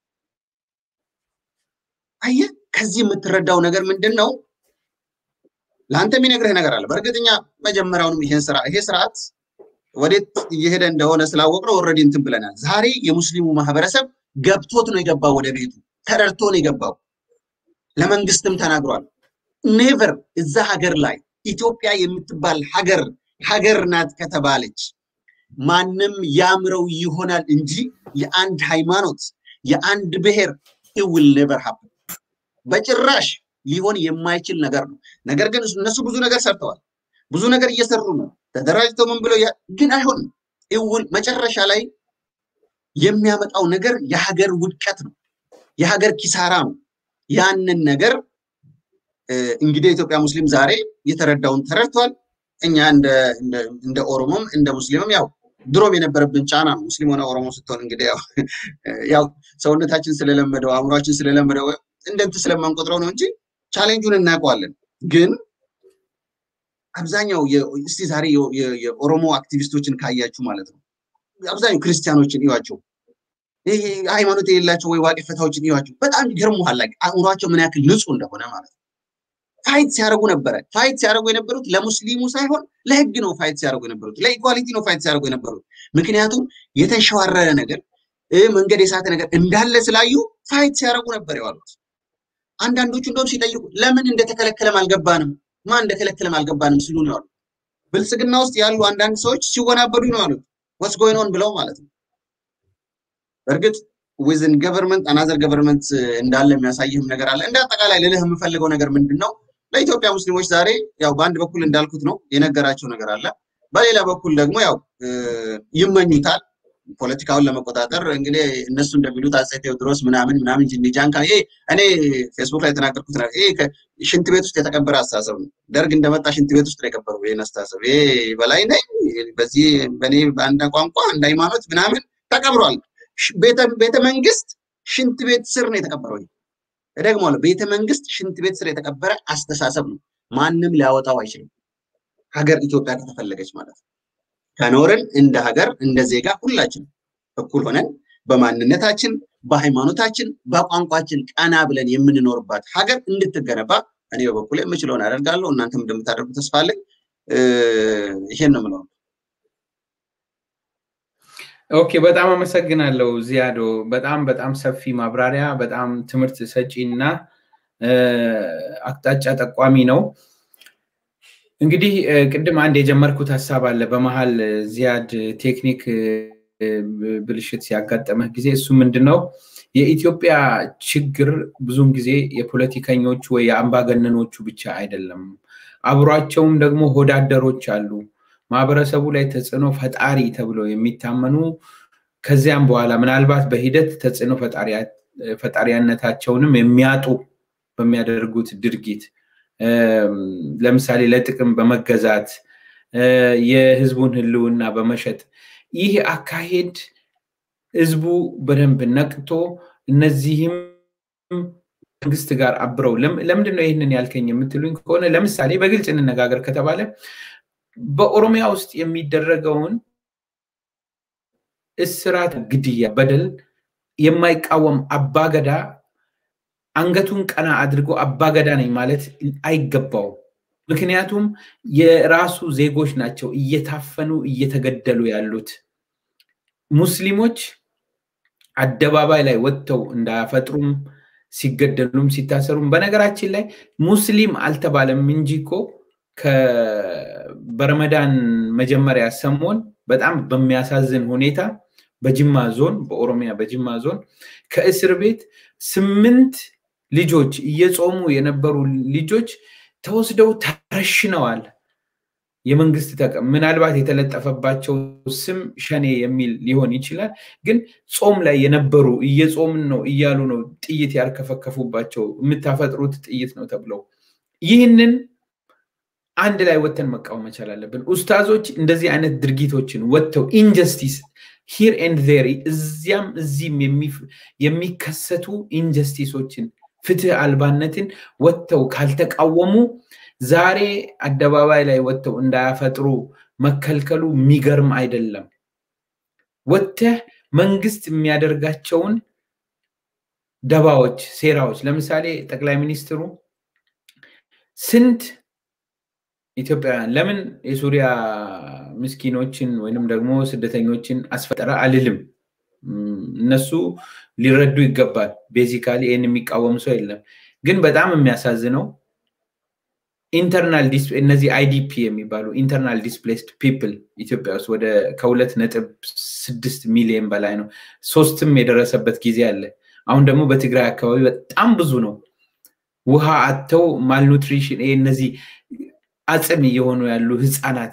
አየህ፣ ከዚህ የምትረዳው ነገር ምንድን ነው? ለአንተ የሚነግርህ ነገር አለ። በእርግጠኛ መጀመሪያውንም ይሄን ስራ ይሄ ስርዓት ወዴት እየሄደ እንደሆነ ስላወቅነው ኦልሬዲ እንትን ብለናል። ዛሬ የሙስሊሙ ማህበረሰብ ገብቶት ነው የገባው፣ ወደ ቤቱ ተረድቶ ነው የገባው። ለመንግስትም ተናግሯል። ኔቨር እዛ ሀገር ላይ ኢትዮጵያ የምትባል ሀገር ሀገር ናት ከተባለች ማንም ያምረው ይሆናል እንጂ የአንድ ሃይማኖት የአንድ ብሔር ኢውል ኔቨር ሀፕን በጭራሽ ሊሆን የማይችል ነገር ነው። ነገር ግን እነሱ ብዙ ነገር ሰርተዋል፣ ብዙ ነገር እየሰሩ ነው። ተደራጅተው ምን ብለው ግን አይሆንም። ኢውል መጨረሻ ላይ የሚያመጣው ነገር የሀገር ውድቀት ነው፣ የሀገር ኪሳራ ነው። ያንን ነገር እንግዲህ የኢትዮጵያ ሙስሊም ዛሬ የተረዳውን ተረድቷል። እኛ እንደ ኦሮሞም እንደ ሙስሊምም ያው ድሮም የነበረብን ጫና ነው። ሙስሊም ሆነ ኦሮሞ ስትሆን እንግዲህ ያው ሰውነታችን ስለለመደው አእምሯችን ስለለመደው እንደንት ስለማንቆጥረው ነው እንጂ ቻሌንጁን እናውቀዋለን። ግን አብዛኛው እስቲ ዛሬ የኦሮሞ አክቲቪስቶችን ካያችሁ ማለት ነው አብዛኛው ክርስቲያኖችን እዩዋቸው። ይሄ ሃይማኖት የሌላቸው ወይ ዋቂ ፈታዎችን ይዋቸው በጣም ይገርሙሃል። ላይ አእምሯቸው ምን ያክል ንጹህ እንደሆነ ማለት ነው። ፋይት ሲያደርጉ ነበረ። ፋይት ሲያደርጉ የነበሩት ለሙስሊሙ ሳይሆን ለህግ ነው ፋይት ሲያደርጉ የነበሩት፣ ለኢኳሊቲ ነው ፋይት ሲያደርጉ የነበሩት። ምክንያቱም የተሸዋረረ ነገር መንገድ የሳተ ነገር እንዳለ ስላዩ ፋይት ሲያደርጉ ነበር የዋሉት። አንዳንዶቹ እንደውም ሲጠይቁ ለምን እንደተከለከለም አልገባንም፣ ማን እንደከለከለም አልገባንም ሲሉ ነው ያሉት። ብልጽግና ውስጥ ያሉ አንዳንድ ሰዎች ሲወናበዱ ነው ያሉት። ወስ ጎይን ኦን ብለው ማለት ነው። በእርግጥ ዊዝን ገቨርንመንት አናዘር ገቨርንመንት እንዳለ የሚያሳይህም ነገር አለ። እንደ አጠቃላይ ልልህ የምፈልገው ነገር ምንድን ነው? ለኢትዮጵያ ሙስሊሞች ዛሬ ያው በአንድ በኩል እንዳልኩት ነው የነገራቸው ነገር አለ። በሌላ በኩል ደግሞ ያው ይመኙታል ፖለቲካውን ለመቆጣጠር እንግዲህ እነሱ እንደሚሉት አፄ ቴዎድሮስ ምናምን ምናምን ጅንጃንካ ይሄ እኔ ፌስቡክ ላይ የተናገርኩት ነው። ይሄ ሽንት ቤት ውስጥ የተቀበረ አስተሳሰብ ነው። ደርግ እንደመጣ ሽንት ቤት ውስጥ ነው የቀበረው ይህን አስተሳሰብ። ይሄ በላይ ነኝ በዚህ በእኔ በአንድ ቋንቋ አንድ ሃይማኖት ምናምን ተቀብሯል። ቤተ መንግስት ሽንት ቤት ስር ነው የተቀበረው። እደግማለሁ፣ ቤተ መንግስት ሽንት ቤት ስር የተቀበረ አስተሳሰብ ነው። ማንም ሊያወጣው አይችልም። ሀገር ኢትዮጵያ ከተፈለገች ማለት ነው። ከኖርን እንደ ሀገር እንደ ዜጋ ሁላችን እኩል ሆነን በማንነታችን፣ በሃይማኖታችን፣ በቋንቋችን ቀና ብለን የምንኖርባት ሀገር እንድትገነባ እኔ በበኩል የምችለውን አደርጋለሁ። እናንተም እንደምታደርጉ ተስፋ አለኝ። ይሄን ነው የምለው። ኦኬ፣ በጣም አመሰግናለሁ ዚያዶ። በጣም በጣም ሰፊ ማብራሪያ፣ በጣም ትምህርት ሰጪ እና አቅጣጫ ጠቋሚ ነው። እንግዲህ ቅድም አንድ የጀመርኩት ሀሳብ አለ። በመሀል ዚያድ ቴክኒክ ብልሽት ሲያጋጠመህ ጊዜ እሱ ምንድን ነው የኢትዮጵያ ችግር ብዙውን ጊዜ የፖለቲከኞቹ ወይ የአምባገነኖቹ ብቻ አይደለም። አብሯቸውም ደግሞ ሆዳደሮች አሉ። ማህበረሰቡ ላይ ተጽዕኖ ፈጣሪ ተብለው የሚታመኑ ከዚያም በኋላ ምናልባት በሂደት ተጽዕኖ ፈጣሪያነታቸውንም የሚያጡ በሚያደርጉት ድርጊት ለምሳሌ ለጥቅም በመገዛት የህዝቡን ህልውና በመሸጥ ይህ አካሄድ ህዝቡ በደንብ ነቅቶ እነዚህም መንግስት ጋር አብረው ለምንድን ነው ይህንን ያልከኝ የምትሉኝ ከሆነ ለምሳሌ በግልጽ እንነጋገር ከተባለ በኦሮሚያ ውስጥ የሚደረገውን እስራት፣ ግድያ፣ በደል የማይቃወም አባገዳ አንገቱን ቀና አድርጎ አባገዳ ነኝ ማለት አይገባውም። ምክንያቱም የራሱ ዜጎች ናቸው እየታፈኑ እየተገደሉ ያሉት። ሙስሊሞች አደባባይ ላይ ወጥተው እንዳያፈጥሩም ሲገደሉም ሲታሰሩም፣ በነገራችን ላይ ሙስሊም አልተባለም እንጂ እኮ በረመዳን መጀመሪያ ሰሞን በጣም በሚያሳዝን ሁኔታ በጅማ ዞን በኦሮሚያ በጅማ ዞን ከእስር ቤት ስምንት ልጆች እየጾሙ የነበሩ ልጆች ተወስደው ተረሽነዋል። የመንግስት ተቀም ምናልባት የተለጠፈባቸው ስም ሸኔ የሚል ሊሆን ይችላል። ግን ጾም ላይ የነበሩ እየጾምን ነው እያሉ ነው ጥይት ያርከፈከፉባቸው። የምታፈጥሩት ጥይት ነው ተብለው ይህንን አንድ ላይ ወጥተን መቃወም መቻል አለብን። ኡስታዞች እንደዚህ አይነት ድርጊቶችን ወጥተው ኢንጀስቲስ ሂር ኤንድ ዜር እዚያም እዚህም የሚከሰቱ ኢንጀስቲሶችን ፍትህ አልባነትን ወጥተው ካልተቃወሙ ዛሬ አደባባይ ላይ ወጥተው እንዳያፈጥሩ መከልከሉ የሚገርም አይደለም። ወጥተህ መንግስት የሚያደርጋቸውን ደባዎች፣ ሴራዎች ለምሳሌ ጠቅላይ ሚኒስትሩ ስንት ኢትዮጵያውያን ለምን የሱሪያ ምስኪኖችን ወይንም ደግሞ ስደተኞችን አስፈጠረ አልልም። እነሱ ሊረዱ ይገባል። ቤዚካሊ ይህን የሚቃወም ሰው የለም። ግን በጣም የሚያሳዝነው ኢንተርናል እነዚህ አይዲፒ የሚባሉ ኢንተርናል ዲስፕሌስድ ፒፕል ኢትዮጵያ ውስጥ ወደ ከሁለት ነጥብ ስድስት ሚሊዮን በላይ ነው። ሶስትም የደረሰበት ጊዜ አለ። አሁን ደግሞ በትግራይ አካባቢ በጣም ብዙ ነው። ውሃ አጥተው ማልኑትሪሽን እነዚህ አጽም እየሆኑ ያሉ ህፃናት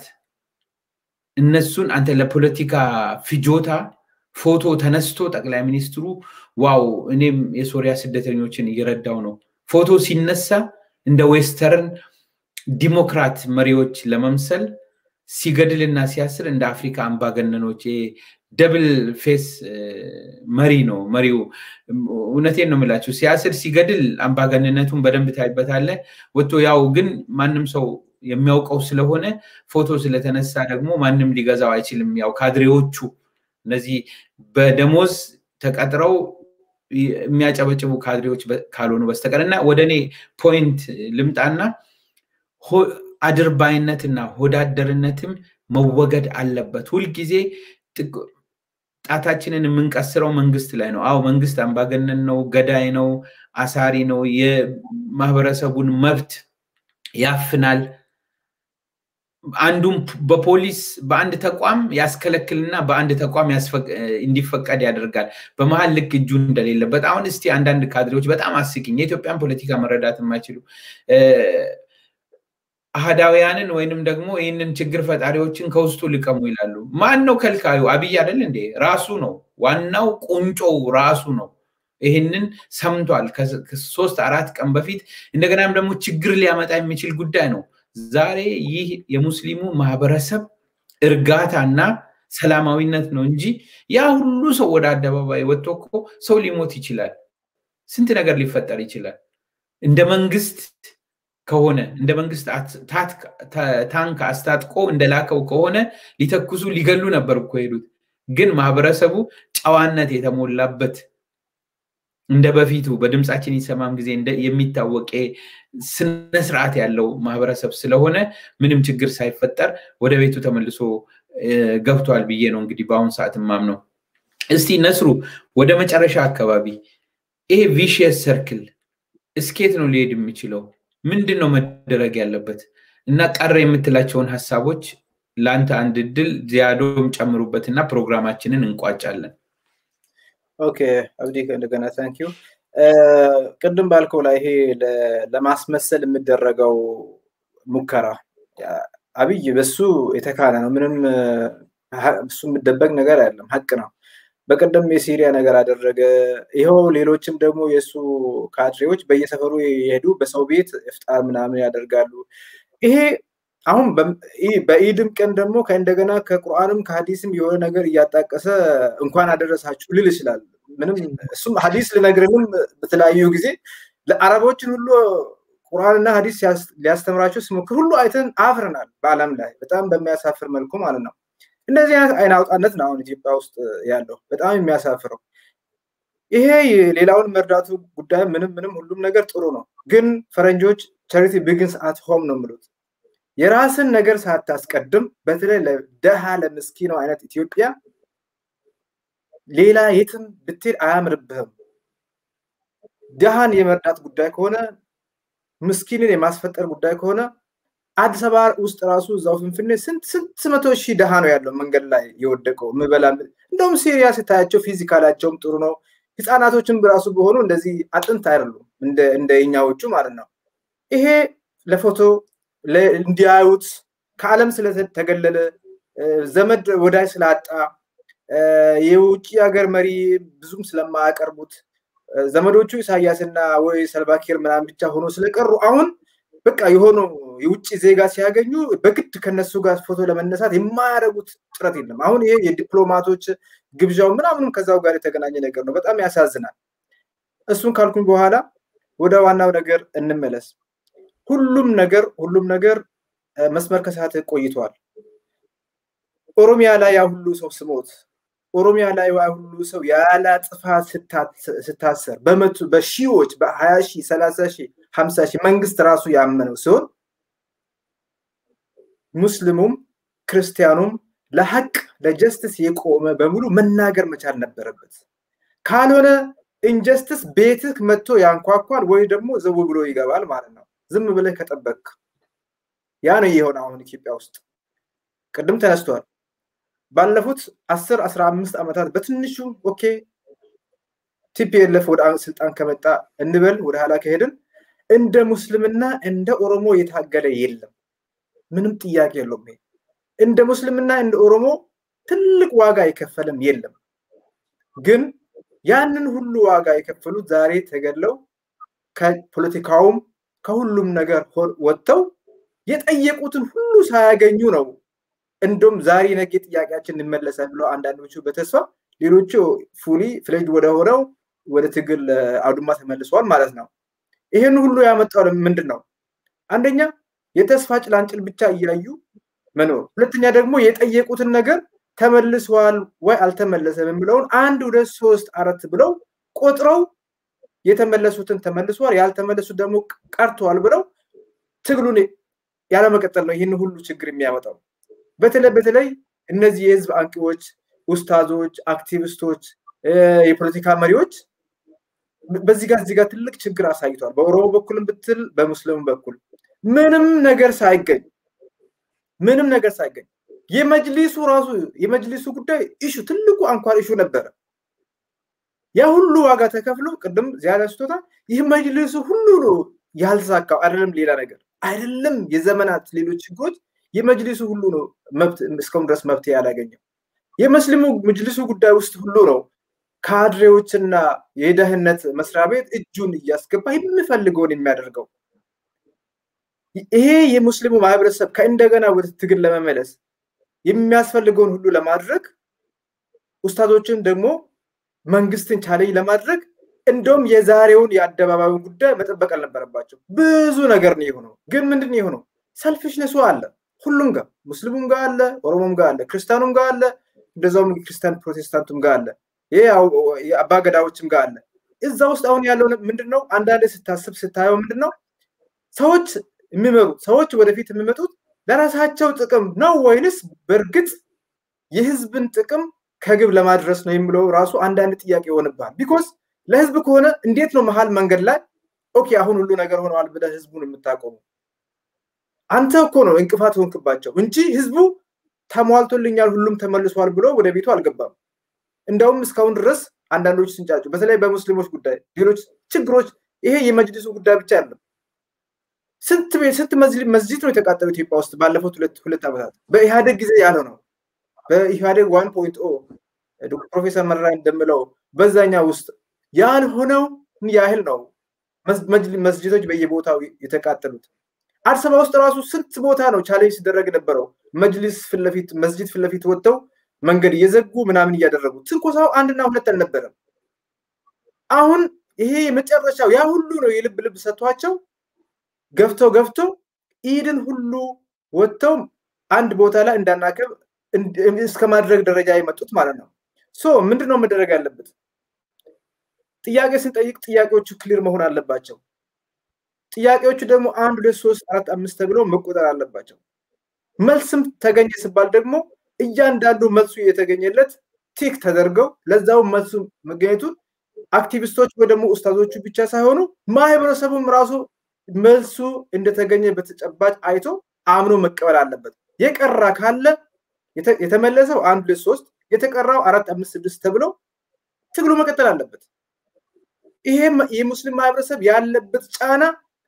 እነሱን አንተ ለፖለቲካ ፍጆታ ፎቶ ተነስቶ ጠቅላይ ሚኒስትሩ ዋው እኔም የሶሪያ ስደተኞችን እየረዳው ነው ፎቶ ሲነሳ እንደ ዌስተርን ዲሞክራት መሪዎች ለመምሰል ሲገድልና ሲያስር እንደ አፍሪካ አምባገነኖች ደብል ፌስ መሪ ነው መሪው። እውነቴን ነው የምላችሁ። ሲያስር ሲገድል አምባገንነቱን በደንብ ታይበታለ። ወጥቶ ያው ግን ማንም ሰው የሚያውቀው ስለሆነ ፎቶ ስለተነሳ ደግሞ ማንም ሊገዛው አይችልም። ያው ካድሬዎቹ እነዚህ በደሞዝ ተቀጥረው የሚያጨበጭቡ ካድሬዎች ካልሆኑ በስተቀር እና ወደ እኔ ፖይንት ልምጣና አድርባይነትና ሆዳደርነትም መወገድ አለበት። ሁልጊዜ ጣታችንን የምንቀስረው መንግስት ላይ ነው። አዎ መንግስት አምባገነን ነው፣ ገዳይ ነው፣ አሳሪ ነው፣ የማህበረሰቡን መብት ያፍናል። አንዱም በፖሊስ በአንድ ተቋም ያስከለክልና በአንድ ተቋም እንዲፈቀድ ያደርጋል። በመሀል ልክ እጁ እንደሌለበት። አሁን እስቲ አንዳንድ ካድሬዎች በጣም አስቂኝ የኢትዮጵያን ፖለቲካ መረዳት የማይችሉ አህዳውያንን ወይንም ደግሞ ይህንን ችግር ፈጣሪዎችን ከውስጡ ልቀሙ ይላሉ። ማን ነው ከልካዩ? አብይ አይደል እንዴ? ራሱ ነው ዋናው ቁንጮው ራሱ ነው። ይህንን ሰምቷል ከሶስት አራት ቀን በፊት። እንደገናም ደግሞ ችግር ሊያመጣ የሚችል ጉዳይ ነው። ዛሬ ይህ የሙስሊሙ ማህበረሰብ እርጋታና ሰላማዊነት ነው እንጂ ያ ሁሉ ሰው ወደ አደባባይ ወጥቶ እኮ ሰው ሊሞት ይችላል። ስንት ነገር ሊፈጠር ይችላል። እንደ መንግስት ከሆነ እንደ መንግስት ታንክ አስታጥቆ እንደላከው ከሆነ ሊተኩሱ ሊገሉ ነበር እኮ ሄዱት። ግን ማህበረሰቡ ጨዋነት የተሞላበት እንደ በፊቱ በድምፃችን ይሰማም ጊዜ የሚታወቅ ስነስርዓት ያለው ማህበረሰብ ስለሆነ ምንም ችግር ሳይፈጠር ወደ ቤቱ ተመልሶ ገብቷል ብዬ ነው እንግዲህ በአሁኑ ሰዓት ማምነው። እስቲ ነስሩ ወደ መጨረሻ አካባቢ ይሄ ቪሽየስ ሰርክል እስኬት ነው ሊሄድ የሚችለው? ምንድን ነው መደረግ ያለበት? እና ቀረ የምትላቸውን ሀሳቦች ለአንተ አንድ እድል ዚያዶም ጨምሩበትና ፕሮግራማችንን እንቋጫለን። ኦኬ አብዲ እንደገና ታንኪዩ። ቅድም ባልከው ላይ ይሄ ለማስመሰል የሚደረገው ሙከራ አብይ በሱ የተካነ ነው። ምንም እሱ የሚደበቅ ነገር አይደለም፣ ሀቅ ነው። በቀደም የሲሪያ ነገር አደረገ። ይኸው ሌሎችም ደግሞ የእሱ ካድሬዎች በየሰፈሩ የሄዱ በሰው ቤት እፍጣር ምናምን ያደርጋሉ። ይሄ አሁን በኢድም ቀን ደግሞ ከእንደገና ከቁርአንም ከሀዲስም የሆነ ነገር እያጣቀሰ እንኳን አደረሳችሁ ልል ይችላል። ምንም እሱም ሀዲስ ልነግርንም በተለያዩ ጊዜ ለአረቦችን ሁሉ ቁርአንና ሀዲስ ሊያስተምራቸው ሲሞክር ሁሉ አይተን አፍረናል። በአለም ላይ በጣም በሚያሳፍር መልኩ ማለት ነው። እንደዚህ አይነት አይን አውጣነት ነው አሁን ኢትዮጵያ ውስጥ ያለው በጣም የሚያሳፍረው። ይሄ ሌላውን መርዳቱ ጉዳይ ምንም ምንም ሁሉም ነገር ጥሩ ነው፣ ግን ፈረንጆች ቻሪቲ ቢግንስ አት ሆም ነው የሚሉት። የራስን ነገር ሳታስቀድም በተለይ ለደሃ ለምስኪነው አይነት ኢትዮጵያ ሌላ የትም ብትሄድ አያምርብህም። ደሃን የመርዳት ጉዳይ ከሆነ ምስኪንን የማስፈጠር ጉዳይ ከሆነ አዲስ አበባ ውስጥ ራሱ እዛው ፍንፍኔ ስንት ስንት መቶ ሺህ ደሃ ነው ያለው መንገድ ላይ የወደቀው ምበላ እንደውም ሲሪያ ስታያቸው ፊዚካላቸውም ጥሩ ነው። ህፃናቶችን በራሱ በሆኑ እንደዚህ አጥንት አይደሉም እንደ እኛዎቹ ማለት ነው። ይሄ ለፎቶ እንዲያዩት ከዓለም ስለተገለለ ዘመድ ወዳጅ ስላጣ የውጭ ሀገር መሪ ብዙም ስለማያቀርቡት ዘመዶቹ ኢሳያስና ወይ ሰልቫኪር ምናምን ብቻ ሆኖ ስለቀሩ አሁን በቃ የሆኑ የውጭ ዜጋ ሲያገኙ በግድ ከነሱ ጋር ፎቶ ለመነሳት የማያደርጉት ጥረት የለም። አሁን ይሄ የዲፕሎማቶች ግብዣው ምናምንም ከዛው ጋር የተገናኘ ነገር ነው። በጣም ያሳዝናል። እሱን ካልኩኝ በኋላ ወደ ዋናው ነገር እንመለስ። ሁሉም ነገር ሁሉም ነገር መስመር ከሳት ቆይቷል። ኦሮሚያ ላይ ያ ሁሉ ሰው ስሞት ኦሮሚያ ላይ ያ ሁሉ ሰው ያለ ጥፋት ስታሰር በመቶ በሺዎች በሀያ ሺህ ሰላሳ ሺህ ሀምሳ ሺህ መንግስት ራሱ ያመነው ሲሆን ሙስሊሙም ክርስቲያኑም ለሀቅ ለጀስትስ የቆመ በሙሉ መናገር መቻል ነበረበት። ካልሆነ ኢንጀስትስ ቤትህ መጥቶ ያንኳኳል ወይ ደግሞ ዘው ብሎ ይገባል ማለት ነው። ዝም ብለህ ከጠበቅ ያ ነው የሆነ አሁን ኢትዮጵያ ውስጥ ቅድም ተነስቷል። ባለፉት አስር አስራ አምስት ዓመታት በትንሹ ኦኬ ቲፒኤልኤፍ ወደ ስልጣን ከመጣ እንበል ወደ ኋላ ከሄድን እንደ ሙስልምና እንደ ኦሮሞ የታገለ የለም። ምንም ጥያቄ የለውም። ይሄ እንደ ሙስልምና እንደ ኦሮሞ ትልቅ ዋጋ የከፈለም የለም። ግን ያንን ሁሉ ዋጋ የከፈሉት ዛሬ ተገድለው ከፖለቲካውም ከሁሉም ነገር ወጥተው የጠየቁትን ሁሉ ሳያገኙ ነው። እንደውም ዛሬ ነገ ጥያቄያችን እንመለሳል ብለው አንዳንዶቹ በተስፋ ሌሎቹ ፉሊ ፍሌጅ ወደ ሆነው ወደ ትግል አውድማ ተመልሰዋል ማለት ነው። ይህን ሁሉ ያመጣው ምንድን ነው? አንደኛ የተስፋ ጭላንጭል ብቻ እያዩ መኖር፣ ሁለተኛ ደግሞ የጠየቁትን ነገር ተመልሷል ወይ አልተመለሰም የሚለውን አንድ ሁለት ሶስት አራት ብለው ቆጥረው የተመለሱትን ተመልሷል፣ ያልተመለሱት ደግሞ ቀርተዋል ብለው ትግሉን ያለመቀጠል ነው ይህን ሁሉ ችግር የሚያመጣው። በተለይ በተለይ እነዚህ የህዝብ አንቂዎች፣ ኡስታዞች፣ አክቲቪስቶች፣ የፖለቲካ መሪዎች በዚህ ጋር እዚህ ጋር ትልቅ ችግር አሳይቷል። በኦሮሞ በኩልም ብትል በሙስሊሙ በኩል ምንም ነገር ሳይገኝ ምንም ነገር ሳይገኝ የመጅሊሱ ራሱ የመጅሊሱ ጉዳይ ኢሹ ትልቁ አንኳር ኢሹ ነበረ። ያ ሁሉ ዋጋ ተከፍሎ ቅድም ዚያዳ ስቶታ ይህ መጅሊሱ ሁሉ ነው ያልተሳካው። አይደለም ሌላ ነገር አይደለም የዘመናት ሌሎች ችግሮች የመጅሊሱ ሁሉ ነው መብት እስካሁን ድረስ መብት ያላገኘው። የሙስሊሙ መጅሊሱ ጉዳይ ውስጥ ሁሉ ነው ካድሬዎችና የደህንነት መስሪያ ቤት እጁን እያስገባ የሚፈልገውን የሚያደርገው። ይሄ የሙስሊሙ ማህበረሰብ ከእንደገና ወደ ትግል ለመመለስ የሚያስፈልገውን ሁሉ ለማድረግ ኡስታዞችን ደግሞ መንግስትን ቻሌንጅ ለማድረግ እንደውም የዛሬውን የአደባባዩን ጉዳይ መጠበቅ አልነበረባቸው። ብዙ ነገር ነው የሆነው። ግን ምንድን ነው የሆነው? ሰልፊሽነሱ አለ ሁሉም ጋር፣ ሙስሊሙም ጋር አለ፣ ኦሮሞም ጋር አለ፣ ክርስቲያኑም ጋር አለ፣ እንደዛውም ክርስቲያን ፕሮቴስታንቱም ጋር አለ፣ ይሄ አባገዳዎችም ጋር አለ። እዛ ውስጥ አሁን ያለው ምንድን ነው? አንዳንዴ ስታስብ ስታየው ምንድን ነው ሰዎች የሚመሩት ሰዎች ወደፊት የሚመጡት ለራሳቸው ጥቅም ነው ወይንስ በእርግጥ የህዝብን ጥቅም ከግብ ለማድረስ ነው የሚለው ራሱ አንዳንድ ጥያቄ ይሆንብሃል። ቢኮዝ ለህዝብ ከሆነ እንዴት ነው መሀል መንገድ ላይ ኦኬ አሁን ሁሉ ነገር ሆነዋል ብለህ ህዝቡን የምታቆሙ? አንተ እኮ ነው እንቅፋት ሆንክባቸው እንጂ ህዝቡ ተሟልቶልኛል፣ ሁሉም ተመልሷል ብሎ ወደ ቤቱ አልገባም። እንደውም እስካሁን ድረስ አንዳንዶች ስንጫጩ፣ በተለይ በሙስሊሞች ጉዳይ ሌሎች ችግሮች፣ ይሄ የመጅሊሱ ጉዳይ ብቻ አይደለም። ስንት ቤት ስንት መስጂድ ነው የተቃጠለው ኢትዮጵያ ውስጥ ባለፉት ሁለት ሁለት ዓመታት በኢህአዴግ ጊዜ ያለው ነው። በኢህአዴግ ዋን ፖይንት ኦ ፕሮፌሰር መረራ እንደምለው በዛኛ ውስጥ ያልሆነው ያህል ነው መስጂዶች በየቦታው የተቃጠሉት። አዲስ አበባ ውስጥ ራሱ ስንት ቦታ ነው ቻሌንጅ ሲደረግ ነበረው። መጅሊስ ፊት ለፊት መስጂድ ፊት ለፊት ወጥተው መንገድ እየዘጉ ምናምን እያደረጉ ትንኮሳው አንድና ሁለት አልነበረም። አሁን ይሄ የመጨረሻው ያ ሁሉ ነው የልብ ልብ ሰጥቷቸው ገፍተው ገፍተው ኢድን ሁሉ ወጥተው አንድ ቦታ ላይ እንዳናከብ እስከ ማድረግ ደረጃ የመጡት ማለት ነው። ሶ ምንድን ነው መደረግ ያለበት? ጥያቄ ስንጠይቅ ጥያቄዎቹ ክሊር መሆን አለባቸው። ጥያቄዎቹ ደግሞ አንድ ሁለት ሶስት አራት አምስት ተብሎ መቆጠር አለባቸው። መልስም ተገኘ ሲባል ደግሞ እያንዳንዱ መልሱ የተገኘለት ቲክ ተደርገው ለዛው መልሱ መገኘቱን አክቲቪስቶች ወይ ደግሞ ኡስታዞቹ ብቻ ሳይሆኑ ማህበረሰቡም ራሱ መልሱ እንደተገኘ በተጨባጭ አይቶ አምኖ መቀበል አለበት። የቀራ ካለ የተመለሰው አንድ ሁለት ሶስት የተቀራው አራት አምስት ስድስት ተብሎ ትግሉ መቀጠል አለበት። ይሄ የሙስሊም ማህበረሰብ ያለበት ጫና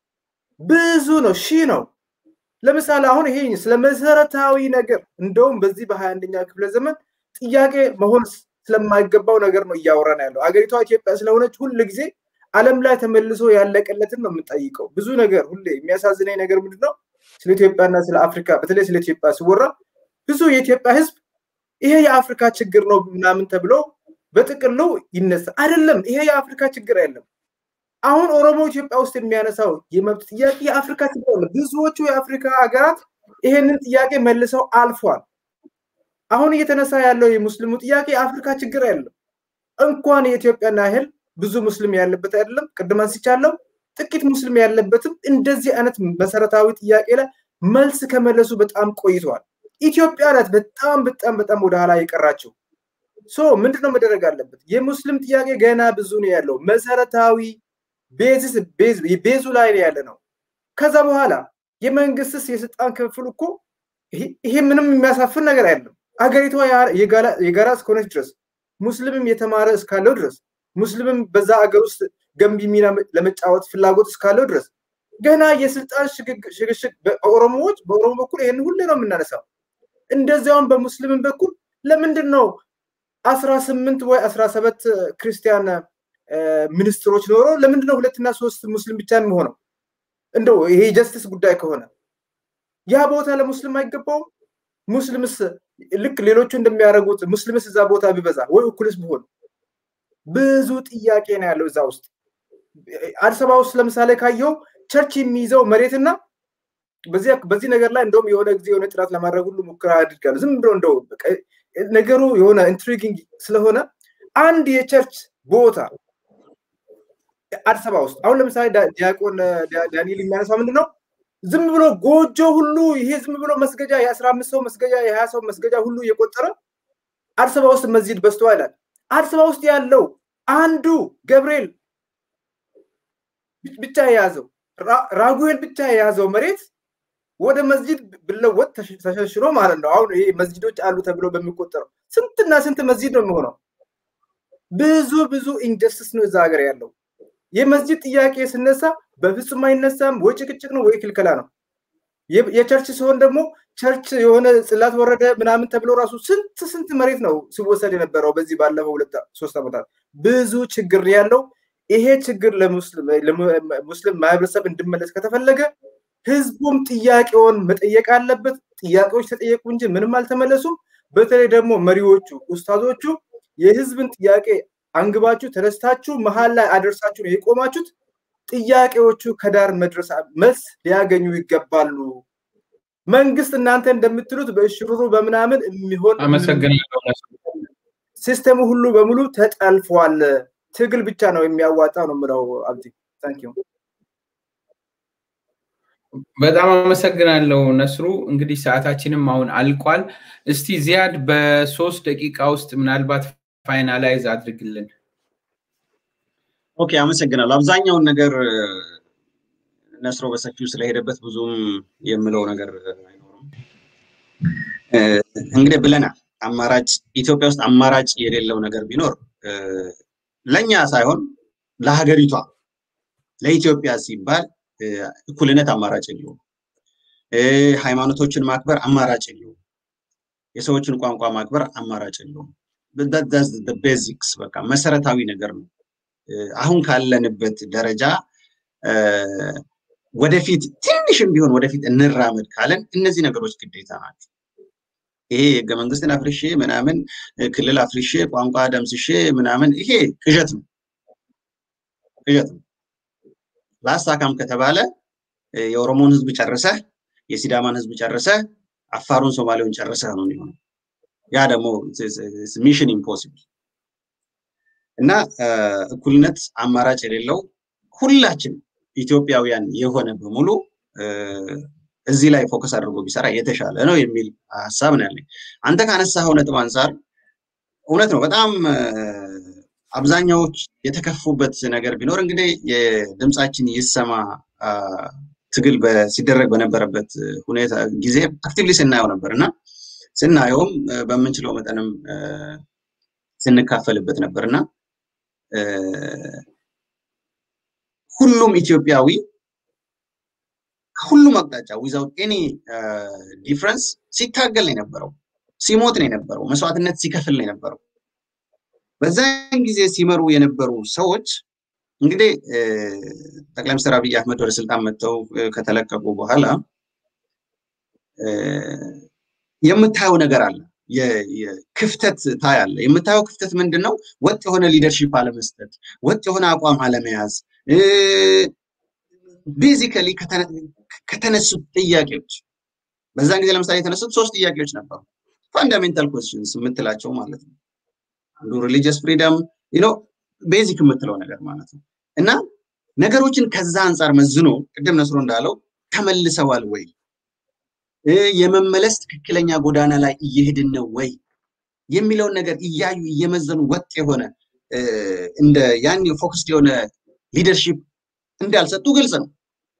ብዙ ነው፣ ሺህ ነው። ለምሳሌ አሁን ይሄ ስለ መሰረታዊ ነገር እንደውም በዚህ በሀያ አንደኛ ክፍለ ዘመን ጥያቄ መሆን ስለማይገባው ነገር ነው እያወራን ያለው። አገሪቷ ኢትዮጵያ ስለሆነች ሁል ጊዜ ዓለም ላይ ተመልሶ ያለቀለትን ነው የምንጠይቀው። ብዙ ነገር ሁሌ የሚያሳዝነኝ ነገር ምንድን ነው? ስለ ኢትዮጵያና ስለ አፍሪካ በተለይ ስለ ኢትዮጵያ ሲወራ ብዙ የኢትዮጵያ ህዝብ ይሄ የአፍሪካ ችግር ነው ምናምን ተብሎ በጥቅሉ ይነሳ። አይደለም፣ ይሄ የአፍሪካ ችግር አይደለም። አሁን ኦሮሞ ኢትዮጵያ ውስጥ የሚያነሳው የመብት ጥያቄ የአፍሪካ ችግር ነው። ብዙዎቹ የአፍሪካ ሀገራት ይሄንን ጥያቄ መልሰው አልፏል። አሁን እየተነሳ ያለው የሙስሊሙ ጥያቄ የአፍሪካ ችግር አይደለም። እንኳን የኢትዮጵያን ያህል ብዙ ሙስሊም ያለበት አይደለም። ቅድም አንስቻለሁ። ጥቂት ሙስሊም ያለበትም እንደዚህ አይነት መሰረታዊ ጥያቄ ላይ መልስ ከመለሱ በጣም ቆይተዋል። ኢትዮጵያ ናት በጣም በጣም በጣም ወደኋላ የቀራችው። ሶ ምንድነው መደረግ አለበት? የሙስሊም ጥያቄ ገና ብዙ ነው ያለው። መሰረታዊ ቤዝስ ቤዙ ላይ ነው ያለ ነው። ከዛ በኋላ የመንግስትስ የስልጣን ክፍፍል እኮ ይሄ ምንም የሚያሳፍር ነገር አይደለም። አገሪቷ የጋራ እስከሆነች ድረስ ሙስሊምም የተማረ እስካለው ድረስ ሙስሊምም በዛ አገር ውስጥ ገንቢ ሚና ለመጫወት ፍላጎት እስካለው ድረስ ገና የስልጣን ሽግሽግ በኦሮሞዎች በኦሮሞ በኩል ይህን ሁሌ ነው የምናነሳው። እንደዚያውም በሙስሊምን በኩል ለምንድን ነው አስራ ስምንት ወይ አስራ ሰባት ክርስቲያን ሚኒስትሮች ኖሮ ለምንድን ነው ሁለትና ሶስት ሙስሊም ብቻ የሚሆነው? እንደው ይሄ ጀስትስ ጉዳይ ከሆነ ያ ቦታ ለሙስሊም አይገባውም? ሙስሊምስ ልክ ሌሎቹ እንደሚያደርጉት ሙስሊምስ እዛ ቦታ ቢበዛ ወይ እኩልስ ቢሆን ብዙ ጥያቄ ነው ያለው እዛ ውስጥ። አዲስ አበባ ውስጥ ለምሳሌ ካየው ቸርች የሚይዘው መሬትና በዚህ ነገር ላይ እንደውም የሆነ ጊዜ የሆነ ጥናት ለማድረግ ሁሉ ሙከራ አድርጋለሁ። ዝም ብሎ እንደው ነገሩ የሆነ ኢንትሪጊንግ ስለሆነ አንድ የቸርች ቦታ አዲስ አበባ ውስጥ አሁን ለምሳሌ ዲያቆን ዳንኤል የሚያነሳው ምንድን ነው? ዝም ብሎ ጎጆ ሁሉ ይሄ ዝም ብሎ መስገጃ የአስራ አምስት ሰው መስገጃ የሀያ ሰው መስገጃ ሁሉ እየቆጠረ አዲስ አበባ ውስጥ መስጂድ በዝቶ ይላል። አዲስ አበባ ውስጥ ያለው አንዱ ገብርኤል ብቻ የያዘው ራጉኤል ብቻ የያዘው መሬት ወደ መስጂድ ብለወጥ ተሸሽሮ ማለት ነው። አሁን ይሄ መስጂዶች አሉ ተብሎ በሚቆጠረው ስንትና ስንት መስጂድ ነው የሚሆነው? ብዙ ብዙ ኢንጀስቲስ ነው እዛ ሀገር ያለው። የመስጂድ ጥያቄ ስነሳ በፍጹም አይነሳም። ወይ ጭቅጭቅ ነው ወይ ክልከላ ነው። የቸርች ሲሆን ደግሞ ቸርች የሆነ ጽላት ወረደ ምናምን ተብሎ ራሱ ስንት ስንት መሬት ነው ሲወሰድ የነበረው በዚህ ባለፈው ሁለት ሶስት ዓመታት ብዙ ችግር ያለው። ይሄ ችግር ለሙስሊም ማህበረሰብ እንዲመለስ ከተፈለገ ህዝቡም ጥያቄውን መጠየቅ አለበት። ጥያቄዎች ተጠየቁ እንጂ ምንም አልተመለሱም። በተለይ ደግሞ መሪዎቹ ኡስታዞቹ የህዝብን ጥያቄ አንግባችሁ ተነስታችሁ መሀል ላይ አደርሳችሁ ነው የቆማችሁት። ጥያቄዎቹ ከዳር መድረስ መልስ ሊያገኙ ይገባሉ። መንግስት እናንተ እንደምትሉት በእሽሩሩ በምናምን የሚሆን አመሰግናለሁ። ሲስተሙ ሁሉ በሙሉ ተጠልፏል። ትግል ብቻ ነው የሚያዋጣ ነው የምለው። አብዲ ታንክ ዩ በጣም አመሰግናለሁ ነስሩ። እንግዲህ ሰዓታችንም አሁን አልቋል። እስቲ ዚያድ በሶስት ደቂቃ ውስጥ ምናልባት ፋይናላይዝ አድርግልን። ኦኬ፣ አመሰግናለሁ። አብዛኛውን ነገር ነስሮ በሰፊው ስለሄደበት ብዙም የምለው ነገር አይኖርም። እንግዲህ ብለናል፣ አማራጭ ኢትዮጵያ ውስጥ አማራጭ የሌለው ነገር ቢኖር ለእኛ ሳይሆን ለሀገሪቷ ለኢትዮጵያ ሲባል እኩልነት አማራጭ የለውም። ሃይማኖቶችን ማክበር አማራጭ የለውም። የሰዎችን ቋንቋ ማክበር አማራጭ የለውም። ቤዚክስ በቃ መሰረታዊ ነገር ነው። አሁን ካለንበት ደረጃ ወደፊት ትንሽም ቢሆን ወደፊት እንራመድ ካለን እነዚህ ነገሮች ግዴታ ናቸው። ይሄ ህገ መንግስትን አፍርሼ ምናምን ክልል አፍርሼ ቋንቋ ደምስሼ ምናምን ይሄ ቅዠት ነው ቅዠት ነው። ላሳካም ከተባለ የኦሮሞን ህዝብ ጨርሰህ የሲዳማን ህዝብ ጨርሰህ አፋሩን ሶማሌውን ጨርሰህ ነው የሚሆነው። ያ ደግሞ ሚሽን ኢምፖሲብል እና እኩልነት አማራጭ የሌለው ሁላችን ኢትዮጵያውያን የሆነ በሙሉ እዚህ ላይ ፎከስ አድርጎ ቢሰራ የተሻለ ነው የሚል ሀሳብ ነው ያለኝ። አንተ ካነሳኸው ነጥብ አንጻር እውነት ነው። በጣም አብዛኛዎች የተከፉበት ነገር ቢኖር እንግዲህ የድምፃችን ይሰማ ትግል ሲደረግ በነበረበት ሁኔታ ጊዜ አክቲቭሊ ስናየው ነበር እና ስናየውም በምንችለው መጠንም ስንካፈልበት ነበር እና ሁሉም ኢትዮጵያዊ ከሁሉም አቅጣጫ ዊዛውት ኤኒ ዲፍረንስ ሲታገል ነው የነበረው፣ ሲሞት ነው የነበረው፣ መስዋዕትነት ሲከፍል ነው የነበረው። በዛን ጊዜ ሲመሩ የነበሩ ሰዎች እንግዲህ ጠቅላይ ሚኒስትር አብይ አህመድ ወደ ስልጣን መጥተው ከተለቀቁ በኋላ የምታየው ነገር አለ። ክፍተት ታያለ። የምታየው ክፍተት ምንድን ነው? ወጥ የሆነ ሊደርሺፕ አለመስጠት፣ ወጥ የሆነ አቋም አለመያዝ፣ ቤዚካሊ ከተነሱት ጥያቄዎች በዛን ጊዜ ለምሳሌ የተነሱት ሶስት ጥያቄዎች ነበሩ። ፋንዳሜንታል ኮስችንስ የምትላቸው ማለት ነው። አንዱ ሪሊጂየስ ፍሪደም ነው ቤዚክ የምትለው ነገር ማለት ነው። እና ነገሮችን ከዛ አንጻር መዝኖ ቅድም ነስሮ እንዳለው ተመልሰዋል ወይ የመመለስ ትክክለኛ ጎዳና ላይ እየሄድን ነው ወይ የሚለውን ነገር እያዩ እየመዘኑ ወጥ የሆነ እንደ ያን ፎክስድ የሆነ ሊደርሺፕ እንዳልሰጡ ግልጽ ነው።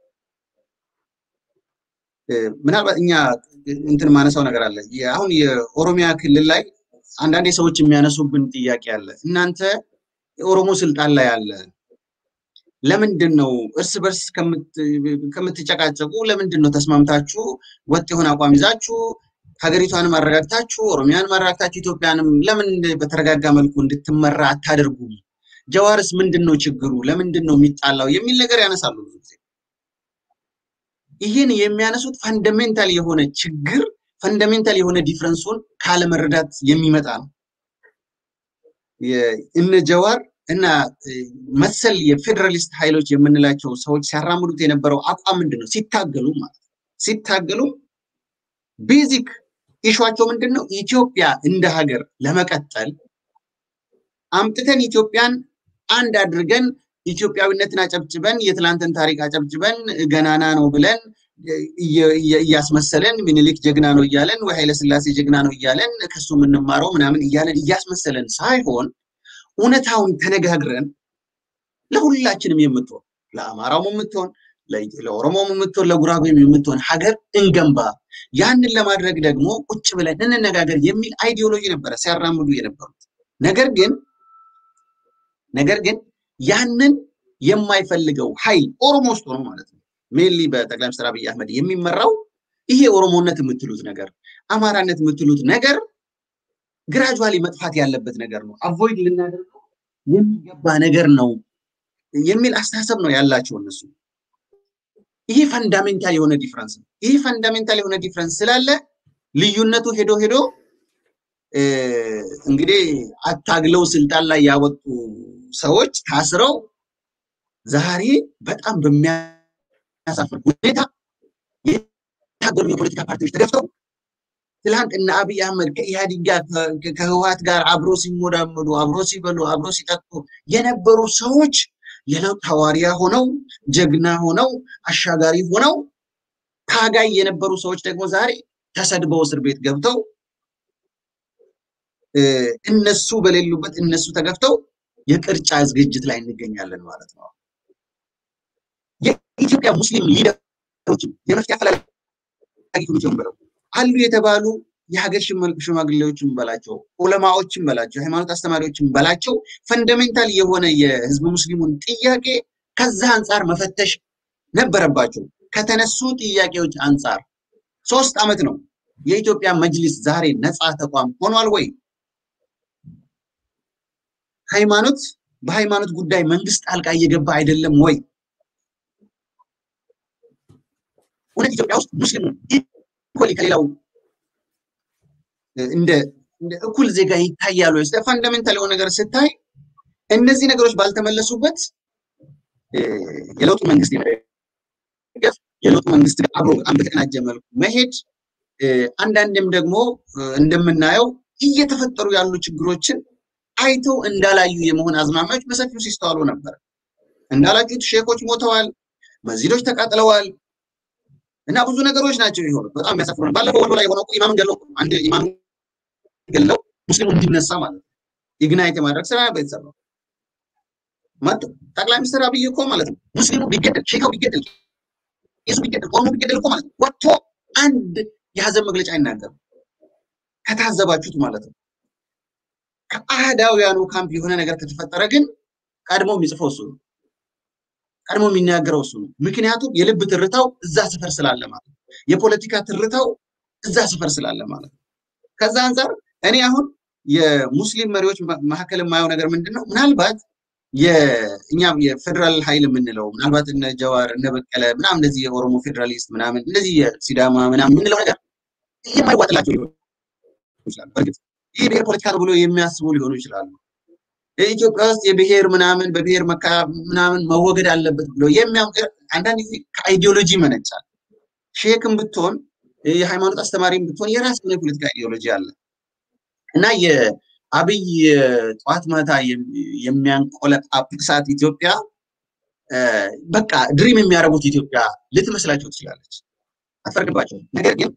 ምናልባት እኛ እንትን ማነሳው ነገር አለ። አሁን የኦሮሚያ ክልል ላይ አንዳንዴ ሰዎች የሚያነሱብን ጥያቄ አለ። እናንተ የኦሮሞ ስልጣን ላይ አለ፣ ለምንድን ነው እርስ በርስ ከምትጨቃጨቁ ለምንድን ነው ተስማምታችሁ ወጥ የሆነ አቋም ይዛችሁ ሀገሪቷንም አረጋግታችሁ ኦሮሚያንም አረጋግታችሁ ኢትዮጵያንም ለምን በተረጋጋ መልኩ እንድትመራ አታደርጉም? ጀዋርስ ምንድን ነው ችግሩ? ለምንድን ነው የሚጣላው? የሚል ነገር ያነሳሉ ብዙ ጊዜ። ይህን የሚያነሱት ፈንዳሜንታል የሆነ ችግር ፈንዳሜንታል የሆነ ዲፍረንሱን ካለመረዳት የሚመጣ ነው። እነ ጀዋር እና መሰል የፌዴራሊስት ኃይሎች የምንላቸው ሰዎች ሲያራምዱት የነበረው አቋም ምንድን ነው? ሲታገሉ ማለት ነው። ሲታገሉ ቤዚክ ኢሿቸው ምንድን ነው? ኢትዮጵያ እንደ ሀገር ለመቀጠል አምጥተን ኢትዮጵያን አንድ አድርገን ኢትዮጵያዊነትን አጨብጭበን የትላንትን ታሪክ አጨብጭበን ገናና ነው ብለን እያስመሰለን ምኒልክ ጀግና ነው እያለን ወይ ኃይለስላሴ ጀግና ነው እያለን ከሱ የምንማረው ምናምን እያለን እያስመሰለን ሳይሆን እውነታውን ተነጋግረን ለሁላችንም የምትሆን ለአማራውም የምትሆን ለኦሮሞም የምትሆን ለጉራጌም የምትሆን ሀገር እንገንባ። ያንን ለማድረግ ደግሞ ቁጭ ብለን እንነጋገር የሚል አይዲዮሎጂ ነበረ ሲያራምዱ የነበሩት። ነገር ግን ነገር ግን ያንን የማይፈልገው ኃይል ኦሮሞ ውስጥ ሆኖ ማለት ነው ሜንሊ በጠቅላይ ሚኒስትር አብይ አህመድ የሚመራው ይሄ ኦሮሞነት የምትሉት ነገር አማራነት የምትሉት ነገር ግራጁዋሊ መጥፋት ያለበት ነገር ነው፣ አቮይድ ልናደርገው የሚገባ ነገር ነው የሚል አስተሳሰብ ነው ያላቸው እነሱ። ይሄ ፈንዳሜንታል የሆነ ዲፍረንስ ነው። ይሄ ፈንዳሜንታል የሆነ ዲፍረንስ ስላለ ልዩነቱ ሄዶ ሄዶ እንግዲህ አታግለው ስልጣን ላይ ያወጡ ሰዎች ታስረው ዛሬ በጣም በሚያሳፍር ሁኔታ የታገሉ የፖለቲካ ፓርቲዎች ተገፍተው ትላንት እነ አብይ አህመድ ከኢህአዲግ ጋር ከህወሓት ጋር አብሮ ሲሞዳመዱ አብሮ ሲበሉ አብሮ ሲጠጡ የነበሩ ሰዎች የለውጥ ሐዋርያ ሆነው ጀግና ሆነው አሻጋሪ ሆነው ታጋይ የነበሩ ሰዎች ደግሞ ዛሬ ተሰድበው እስር ቤት ገብተው እነሱ በሌሉበት እነሱ ተገፍተው የቅርጫ ዝግጅት ላይ እንገኛለን ማለት ነው። የኢትዮጵያ ሙስሊም ሊደሮችም የመፍትሄ አፈላላጊ ኮሚቴውን ብለው አሉ የተባሉ የሀገር ሽማግሌዎችን በላቸው፣ ዑለማዎችን በላቸው፣ የሃይማኖት አስተማሪዎችን በላቸው ፈንዳሜንታል የሆነ የህዝብ ሙስሊሙን ጥያቄ ከዛ አንጻር መፈተሽ ነበረባቸው። ከተነሱ ጥያቄዎች አንጻር ሶስት ዓመት ነው የኢትዮጵያ መጅሊስ ዛሬ ነፃ ተቋም ሆኗል ወይ? ሃይማኖት በሃይማኖት ጉዳይ መንግስት ጣልቃ እየገባ አይደለም ወይ? እውነት ኢትዮጵያ ውስጥ ሙስሊሙ ኢኮሊ ከሌላው እንደ እኩል ዜጋ ይታያሉ ወይ? ፈንዳሜንታል የሆነ ነገር ስታይ እነዚህ ነገሮች ባልተመለሱበት የለውጡ መንግስት የመደገፍ የለውጡ መንግስት ጋር አብሮ በጣም በተቀናጀ መልኩ መሄድ አንዳንድም ደግሞ እንደምናየው እየተፈጠሩ ያሉ ችግሮችን አይተው እንዳላዩ የመሆን አዝማሚያዎች በሰፊው ሲስተዋሉ ነበር። እንዳላችሁት ሼኮች ሞተዋል፣ መስጂዶች ተቃጥለዋል እና ብዙ ነገሮች ናቸው የሆኑት። በጣም የሚያሳፍሩ ነው። ባለፈው ወሎ ላይ የሆነው ኢማምን ገለው አንድ ኢማም ገለው ሙስሊሙ እንዲነሳ ማለት ነው ኢግናይት የማድረግ ስራ የተሰራው መጡ። ጠቅላይ ሚኒስትር አብይ እኮ ማለት ነው ሙስሊሙ ቢገደል ሼካው ቢገደል ቄሱ ቢገደል ኦሮሞ ቢገደል እኮ ማለት ነው ወጥቶ አንድ የሀዘን መግለጫ አይናገርም። ከታዘባችሁት ማለት ነው። ከአህዳውያኑ ካምፕ የሆነ ነገር ከተፈጠረ ግን ቀድሞ የሚጽፈው እሱ ነው። ቀድሞ የሚናገረው እሱ ነው። ምክንያቱም የልብ ትርታው እዛ ሰፈር ስላለ ማለት ነው። የፖለቲካ ትርታው እዛ ሰፈር ስላለ ማለት ነው። ከዛ አንጻር እኔ አሁን የሙስሊም መሪዎች መካከል የማየው ነገር ምንድን ነው? ምናልባት የእኛም የፌዴራል ኃይል የምንለው ምናልባት እነ ጀዋር እነ በቀለ ምናምን እንደዚህ የኦሮሞ ፌዴራሊስት ምናምን እንደዚህ የሲዳማ ምናምን የምንለው ነገር የማይዋጥላቸው ሊሆኑ ይችላል። በእርግጥ ይህ ብሔር ፖለቲካ ነው ብሎ የሚያስቡ ሊሆኑ ይችላሉ። ኢትዮጵያ ውስጥ የብሔር ምናምን በብሔር መካ ምናምን መወገድ አለበት ብሎ የሚያምር አንዳንድ ጊዜ ከአይዲዮሎጂ ይመነጫል። ሼክም ብትሆን የሃይማኖት አስተማሪም ብትሆን የራስ የሆነ የፖለቲካ አይዲዮሎጂ አለ እና የአብይ ጠዋት ማታ የሚያንቆለጳጵሳት ኢትዮጵያ በቃ ድሪም የሚያደርጉት ኢትዮጵያ ልትመስላቸው ትችላለች። አትፈርድባቸው። ነገር ግን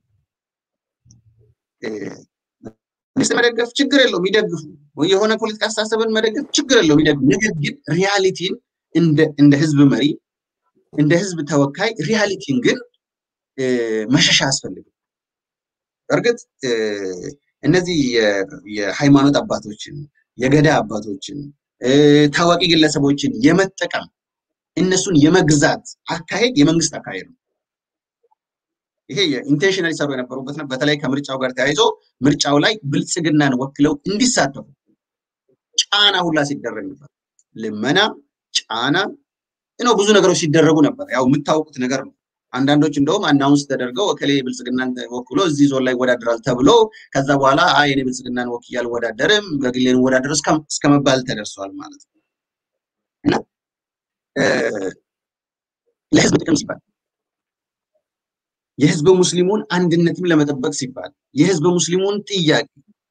መንግስት መደገፍ ችግር የለውም ይደግፉ። የሆነ ፖለቲካ አስተሳሰብን መደገፍ ችግር የለውም ይደግፉ። ነገር ግን ሪያሊቲን እንደ ህዝብ መሪ እንደ ህዝብ ተወካይ ሪያሊቲን ግን መሸሻ አያስፈልግም። እርግጥ እነዚህ የሃይማኖት አባቶችን የገዳ አባቶችን ታዋቂ ግለሰቦችን የመጠቀም እነሱን የመግዛት አካሄድ የመንግስት አካሄድ ነው። ይሄ የኢንቴንሽናል ሰሩ የነበሩበት ነው። በተለይ ከምርጫው ጋር ተያይዞ ምርጫው ላይ ብልጽግናን ወክለው እንዲሳተፉ ጫና ሁላ ሲደረግ ነበር። ልመና፣ ጫና ነው ብዙ ነገሮች ሲደረጉ ነበር። ያው የምታውቁት ነገር ነው። አንዳንዶች እንደውም አናውንስ ተደርገው እከሌ ብልጽግናን ወክሎ እዚህ ዞን ላይ ይወዳደራል ተብሎ ከዛ በኋላ አይ እኔ ብልጽግናን ወክዬ አልወዳደርም በግሌን ወዳደር እስከ መባል ተደርሷል ማለት ነው እና ለህዝብ ጥቅም ሲባል የህዝበ ሙስሊሙን አንድነትም ለመጠበቅ ሲባል የህዝበ ሙስሊሙን ጥያቄ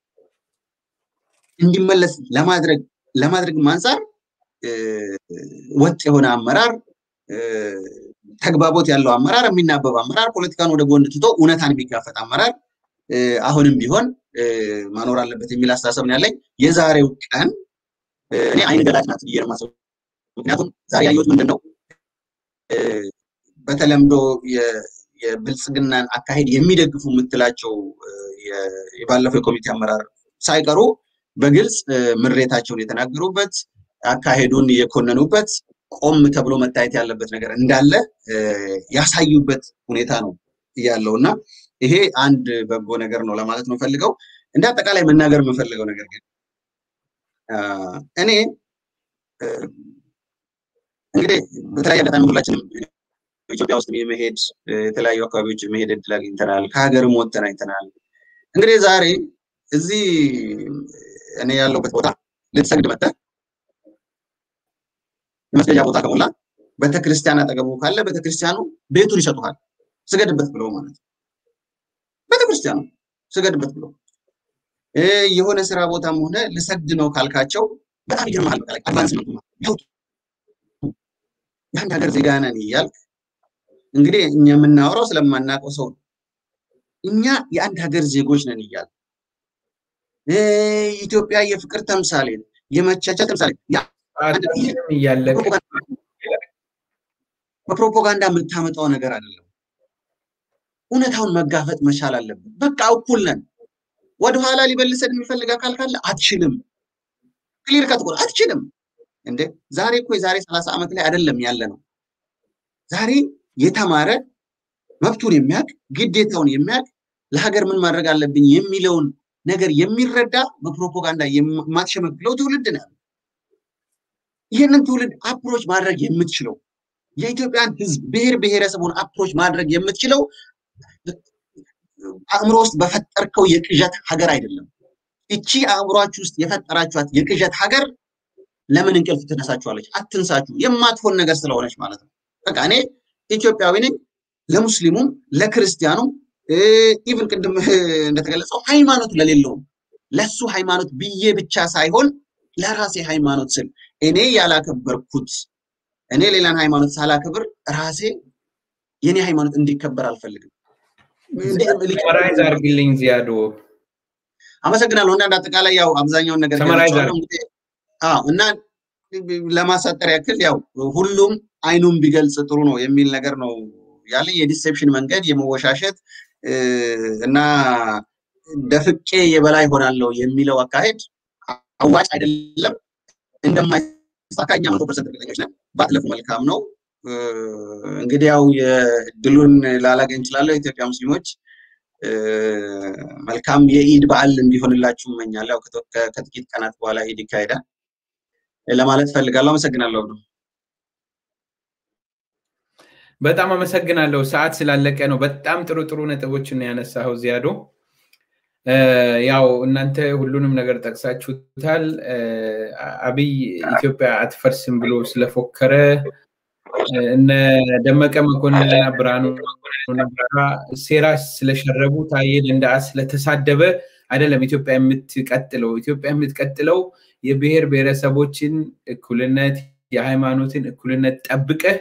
እንዲመለስ ለማድረግ ለማድረግ አንጻር ወጥ የሆነ አመራር ተግባቦት ያለው አመራር የሚናበብ አመራር ፖለቲካን ወደ ጎን ትቶ እውነታን የሚጋፈጥ አመራር አሁንም ቢሆን መኖር አለበት የሚል አስተሳሰብ ነው ያለኝ። የዛሬው ቀን እኔ አይን ገላጭ ናት ብዬ ነው ምክንያቱም ዛሬ ያየሁት ምንድን ነው በተለምዶ የብልጽግናን አካሄድ የሚደግፉ የምትላቸው የባለፈው የኮሚቴ አመራር ሳይቀሩ በግልጽ ምሬታቸውን የተናገሩበት አካሄዱን የኮነኑበት ቆም ተብሎ መታየት ያለበት ነገር እንዳለ ያሳዩበት ሁኔታ ነው ያለው እና ይሄ አንድ በጎ ነገር ነው ለማለት ነው ፈልገው። እንደ አጠቃላይ መናገር የምፈልገው ነገር ግን እኔ እንግዲህ በተለያየ አጋጣሚ ሁላችንም ኢትዮጵያ ውስጥ የመሄድ የተለያዩ አካባቢዎች የመሄድ እድል አግኝተናል። ከሀገርም ወጥተን አይተናል። እንግዲህ ዛሬ እዚህ እኔ ያለሁበት ቦታ ልትሰግድ መጥተህ የመስገጃ ቦታ ከሞላ ቤተክርስቲያን አጠገቡ ካለ ቤተክርስቲያኑ ቤቱን ይሰጡሃል፣ ስገድበት ብለው ማለት ነው። ቤተክርስቲያኑ ስገድበት ብለው የሆነ ስራ ቦታም ሆነ ልሰግድ ነው ካልካቸው በጣም ይገርምሃል። በቃ አድቫንስመንቱ ያውጡ የአንድ ሀገር ዜጋ ነን እያልክ እንግዲህ እኛ የምናወራው ስለማናውቀው ሰው ነው። እኛ የአንድ ሀገር ዜጎች ነን እያል ኢትዮጵያ የፍቅር ተምሳሌ የመቻቻል ተምሳሌ በፕሮፓጋንዳ የምታመጣው ነገር አይደለም። እውነታውን መጋፈጥ መቻል አለብን። በቃ እኩል ነን። ወደኋላ ሊመልሰን የሚፈልግ አካል ካለ አትችልም። ክሊር ከት አትችልም። እንዴ ዛሬ እኮ የዛሬ ሰላሳ ዓመት ላይ አይደለም ያለ ነው። ዛሬ የተማረ መብቱን የሚያውቅ ግዴታውን የሚያውቅ ለሀገር ምን ማድረግ አለብኝ የሚለውን ነገር የሚረዳ በፕሮፓጋንዳ የማትሸመግለው ትውልድ ነው ያለው። ይህንን ትውልድ አፕሮች ማድረግ የምትችለው የኢትዮጵያን ሕዝብ ብሔር ብሔረሰቡን አፕሮች ማድረግ የምትችለው አእምሮ ውስጥ በፈጠርከው የቅዠት ሀገር አይደለም። እቺ አእምሯችሁ ውስጥ የፈጠራችኋት የቅዠት ሀገር ለምን እንቅልፍ ትነሳችኋለች? አትንሳችሁ። የማትሆን ነገር ስለሆነች ማለት ነው። በቃ እኔ ኢትዮጵያዊ ነኝ። ለሙስሊሙም ለክርስቲያኑም ኢቭን ቅድም እንደተገለጸው ሃይማኖት ለሌለውም ለሱ ሃይማኖት ብዬ ብቻ ሳይሆን ለራሴ ሃይማኖት ስል እኔ ያላከበርኩት እኔ ሌላን ሃይማኖት ሳላከብር ራሴ የኔ ሃይማኖት እንዲከበር አልፈልግም። ሰመራይዝ አድርግልኝ ዚያዶ። አመሰግናለሁ። እና አጠቃላይ ያው አብዛኛውን ነገር እና ለማሳጠር ያክል ያው ሁሉም አይኑን ቢገልጽ ጥሩ ነው የሚል ነገር ነው ያለኝ። የዲሴፕሽን መንገድ የመወሻሸት እና ደፍቄ የበላይ ሆናለሁ የሚለው አካሄድ አዋጭ አይደለም። እንደማይሳካ እኛ መቶ ፐርሰንት እርግጠኞች ነን። ባትለፉ መልካም ነው። እንግዲህ ያው የድሉን ላላገኝ እንችላለሁ። የኢትዮጵያ ሙስሊሞች መልካም የኢድ በዓል እንዲሆንላችሁ እመኛለሁ። ከጥቂት ቀናት በኋላ ኢድ ይካሄዳል ለማለት ፈልጋለሁ። አመሰግናለሁ ነው በጣም አመሰግናለሁ። ሰዓት ስላለቀ ነው። በጣም ጥሩ ጥሩ ነጥቦችን ነው ያነሳኸው ዚያዶ። ያው እናንተ ሁሉንም ነገር ጠቅሳችሁታል። አብይ ኢትዮጵያ አትፈርስም ብሎ ስለፎከረ እነ ደመቀ መኮንንና ብርሃኑ ነጋ ሴራ ስለሸረቡ ታዬ ደንደዓ ስለተሳደበ አይደለም ኢትዮጵያ የምትቀጥለው። ኢትዮጵያ የምትቀጥለው የብሔር ብሔረሰቦችን እኩልነት፣ የሃይማኖትን እኩልነት ጠብቀህ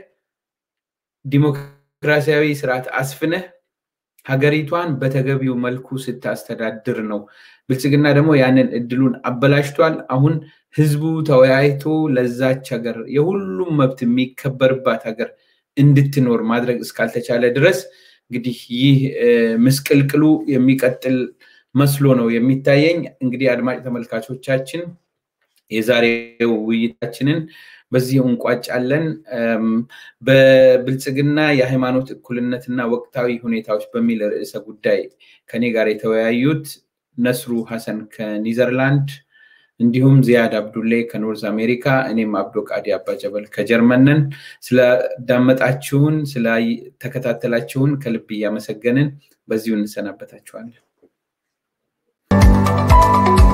ዲሞክራሲያዊ ስርዓት አስፍነህ ሀገሪቷን በተገቢው መልኩ ስታስተዳድር ነው። ብልጽግና ደግሞ ያንን እድሉን አበላሽቷል። አሁን ህዝቡ ተወያይቶ ለዛች ሀገር የሁሉም መብት የሚከበርባት ሀገር እንድትኖር ማድረግ እስካልተቻለ ድረስ እንግዲህ ይህ ምስቅልቅሉ የሚቀጥል መስሎ ነው የሚታየኝ። እንግዲህ አድማጭ ተመልካቾቻችን የዛሬው ውይይታችንን በዚህ እንቋጫለን። በብልጽግና የሃይማኖት እኩልነትና ወቅታዊ ሁኔታዎች በሚል ርዕሰ ጉዳይ ከኔ ጋር የተወያዩት ነስሩ ሀሰን ከኒዘርላንድ እንዲሁም ዚያድ አብዱሌ ከኖርዝ አሜሪካ፣ እኔም አብዶ ቃዲ አባጀበል ከጀርመን ነን። ስለዳመጣችሁን፣ ስለተከታተላችሁን ከልብ እያመሰገንን በዚሁ እንሰናበታችኋለን።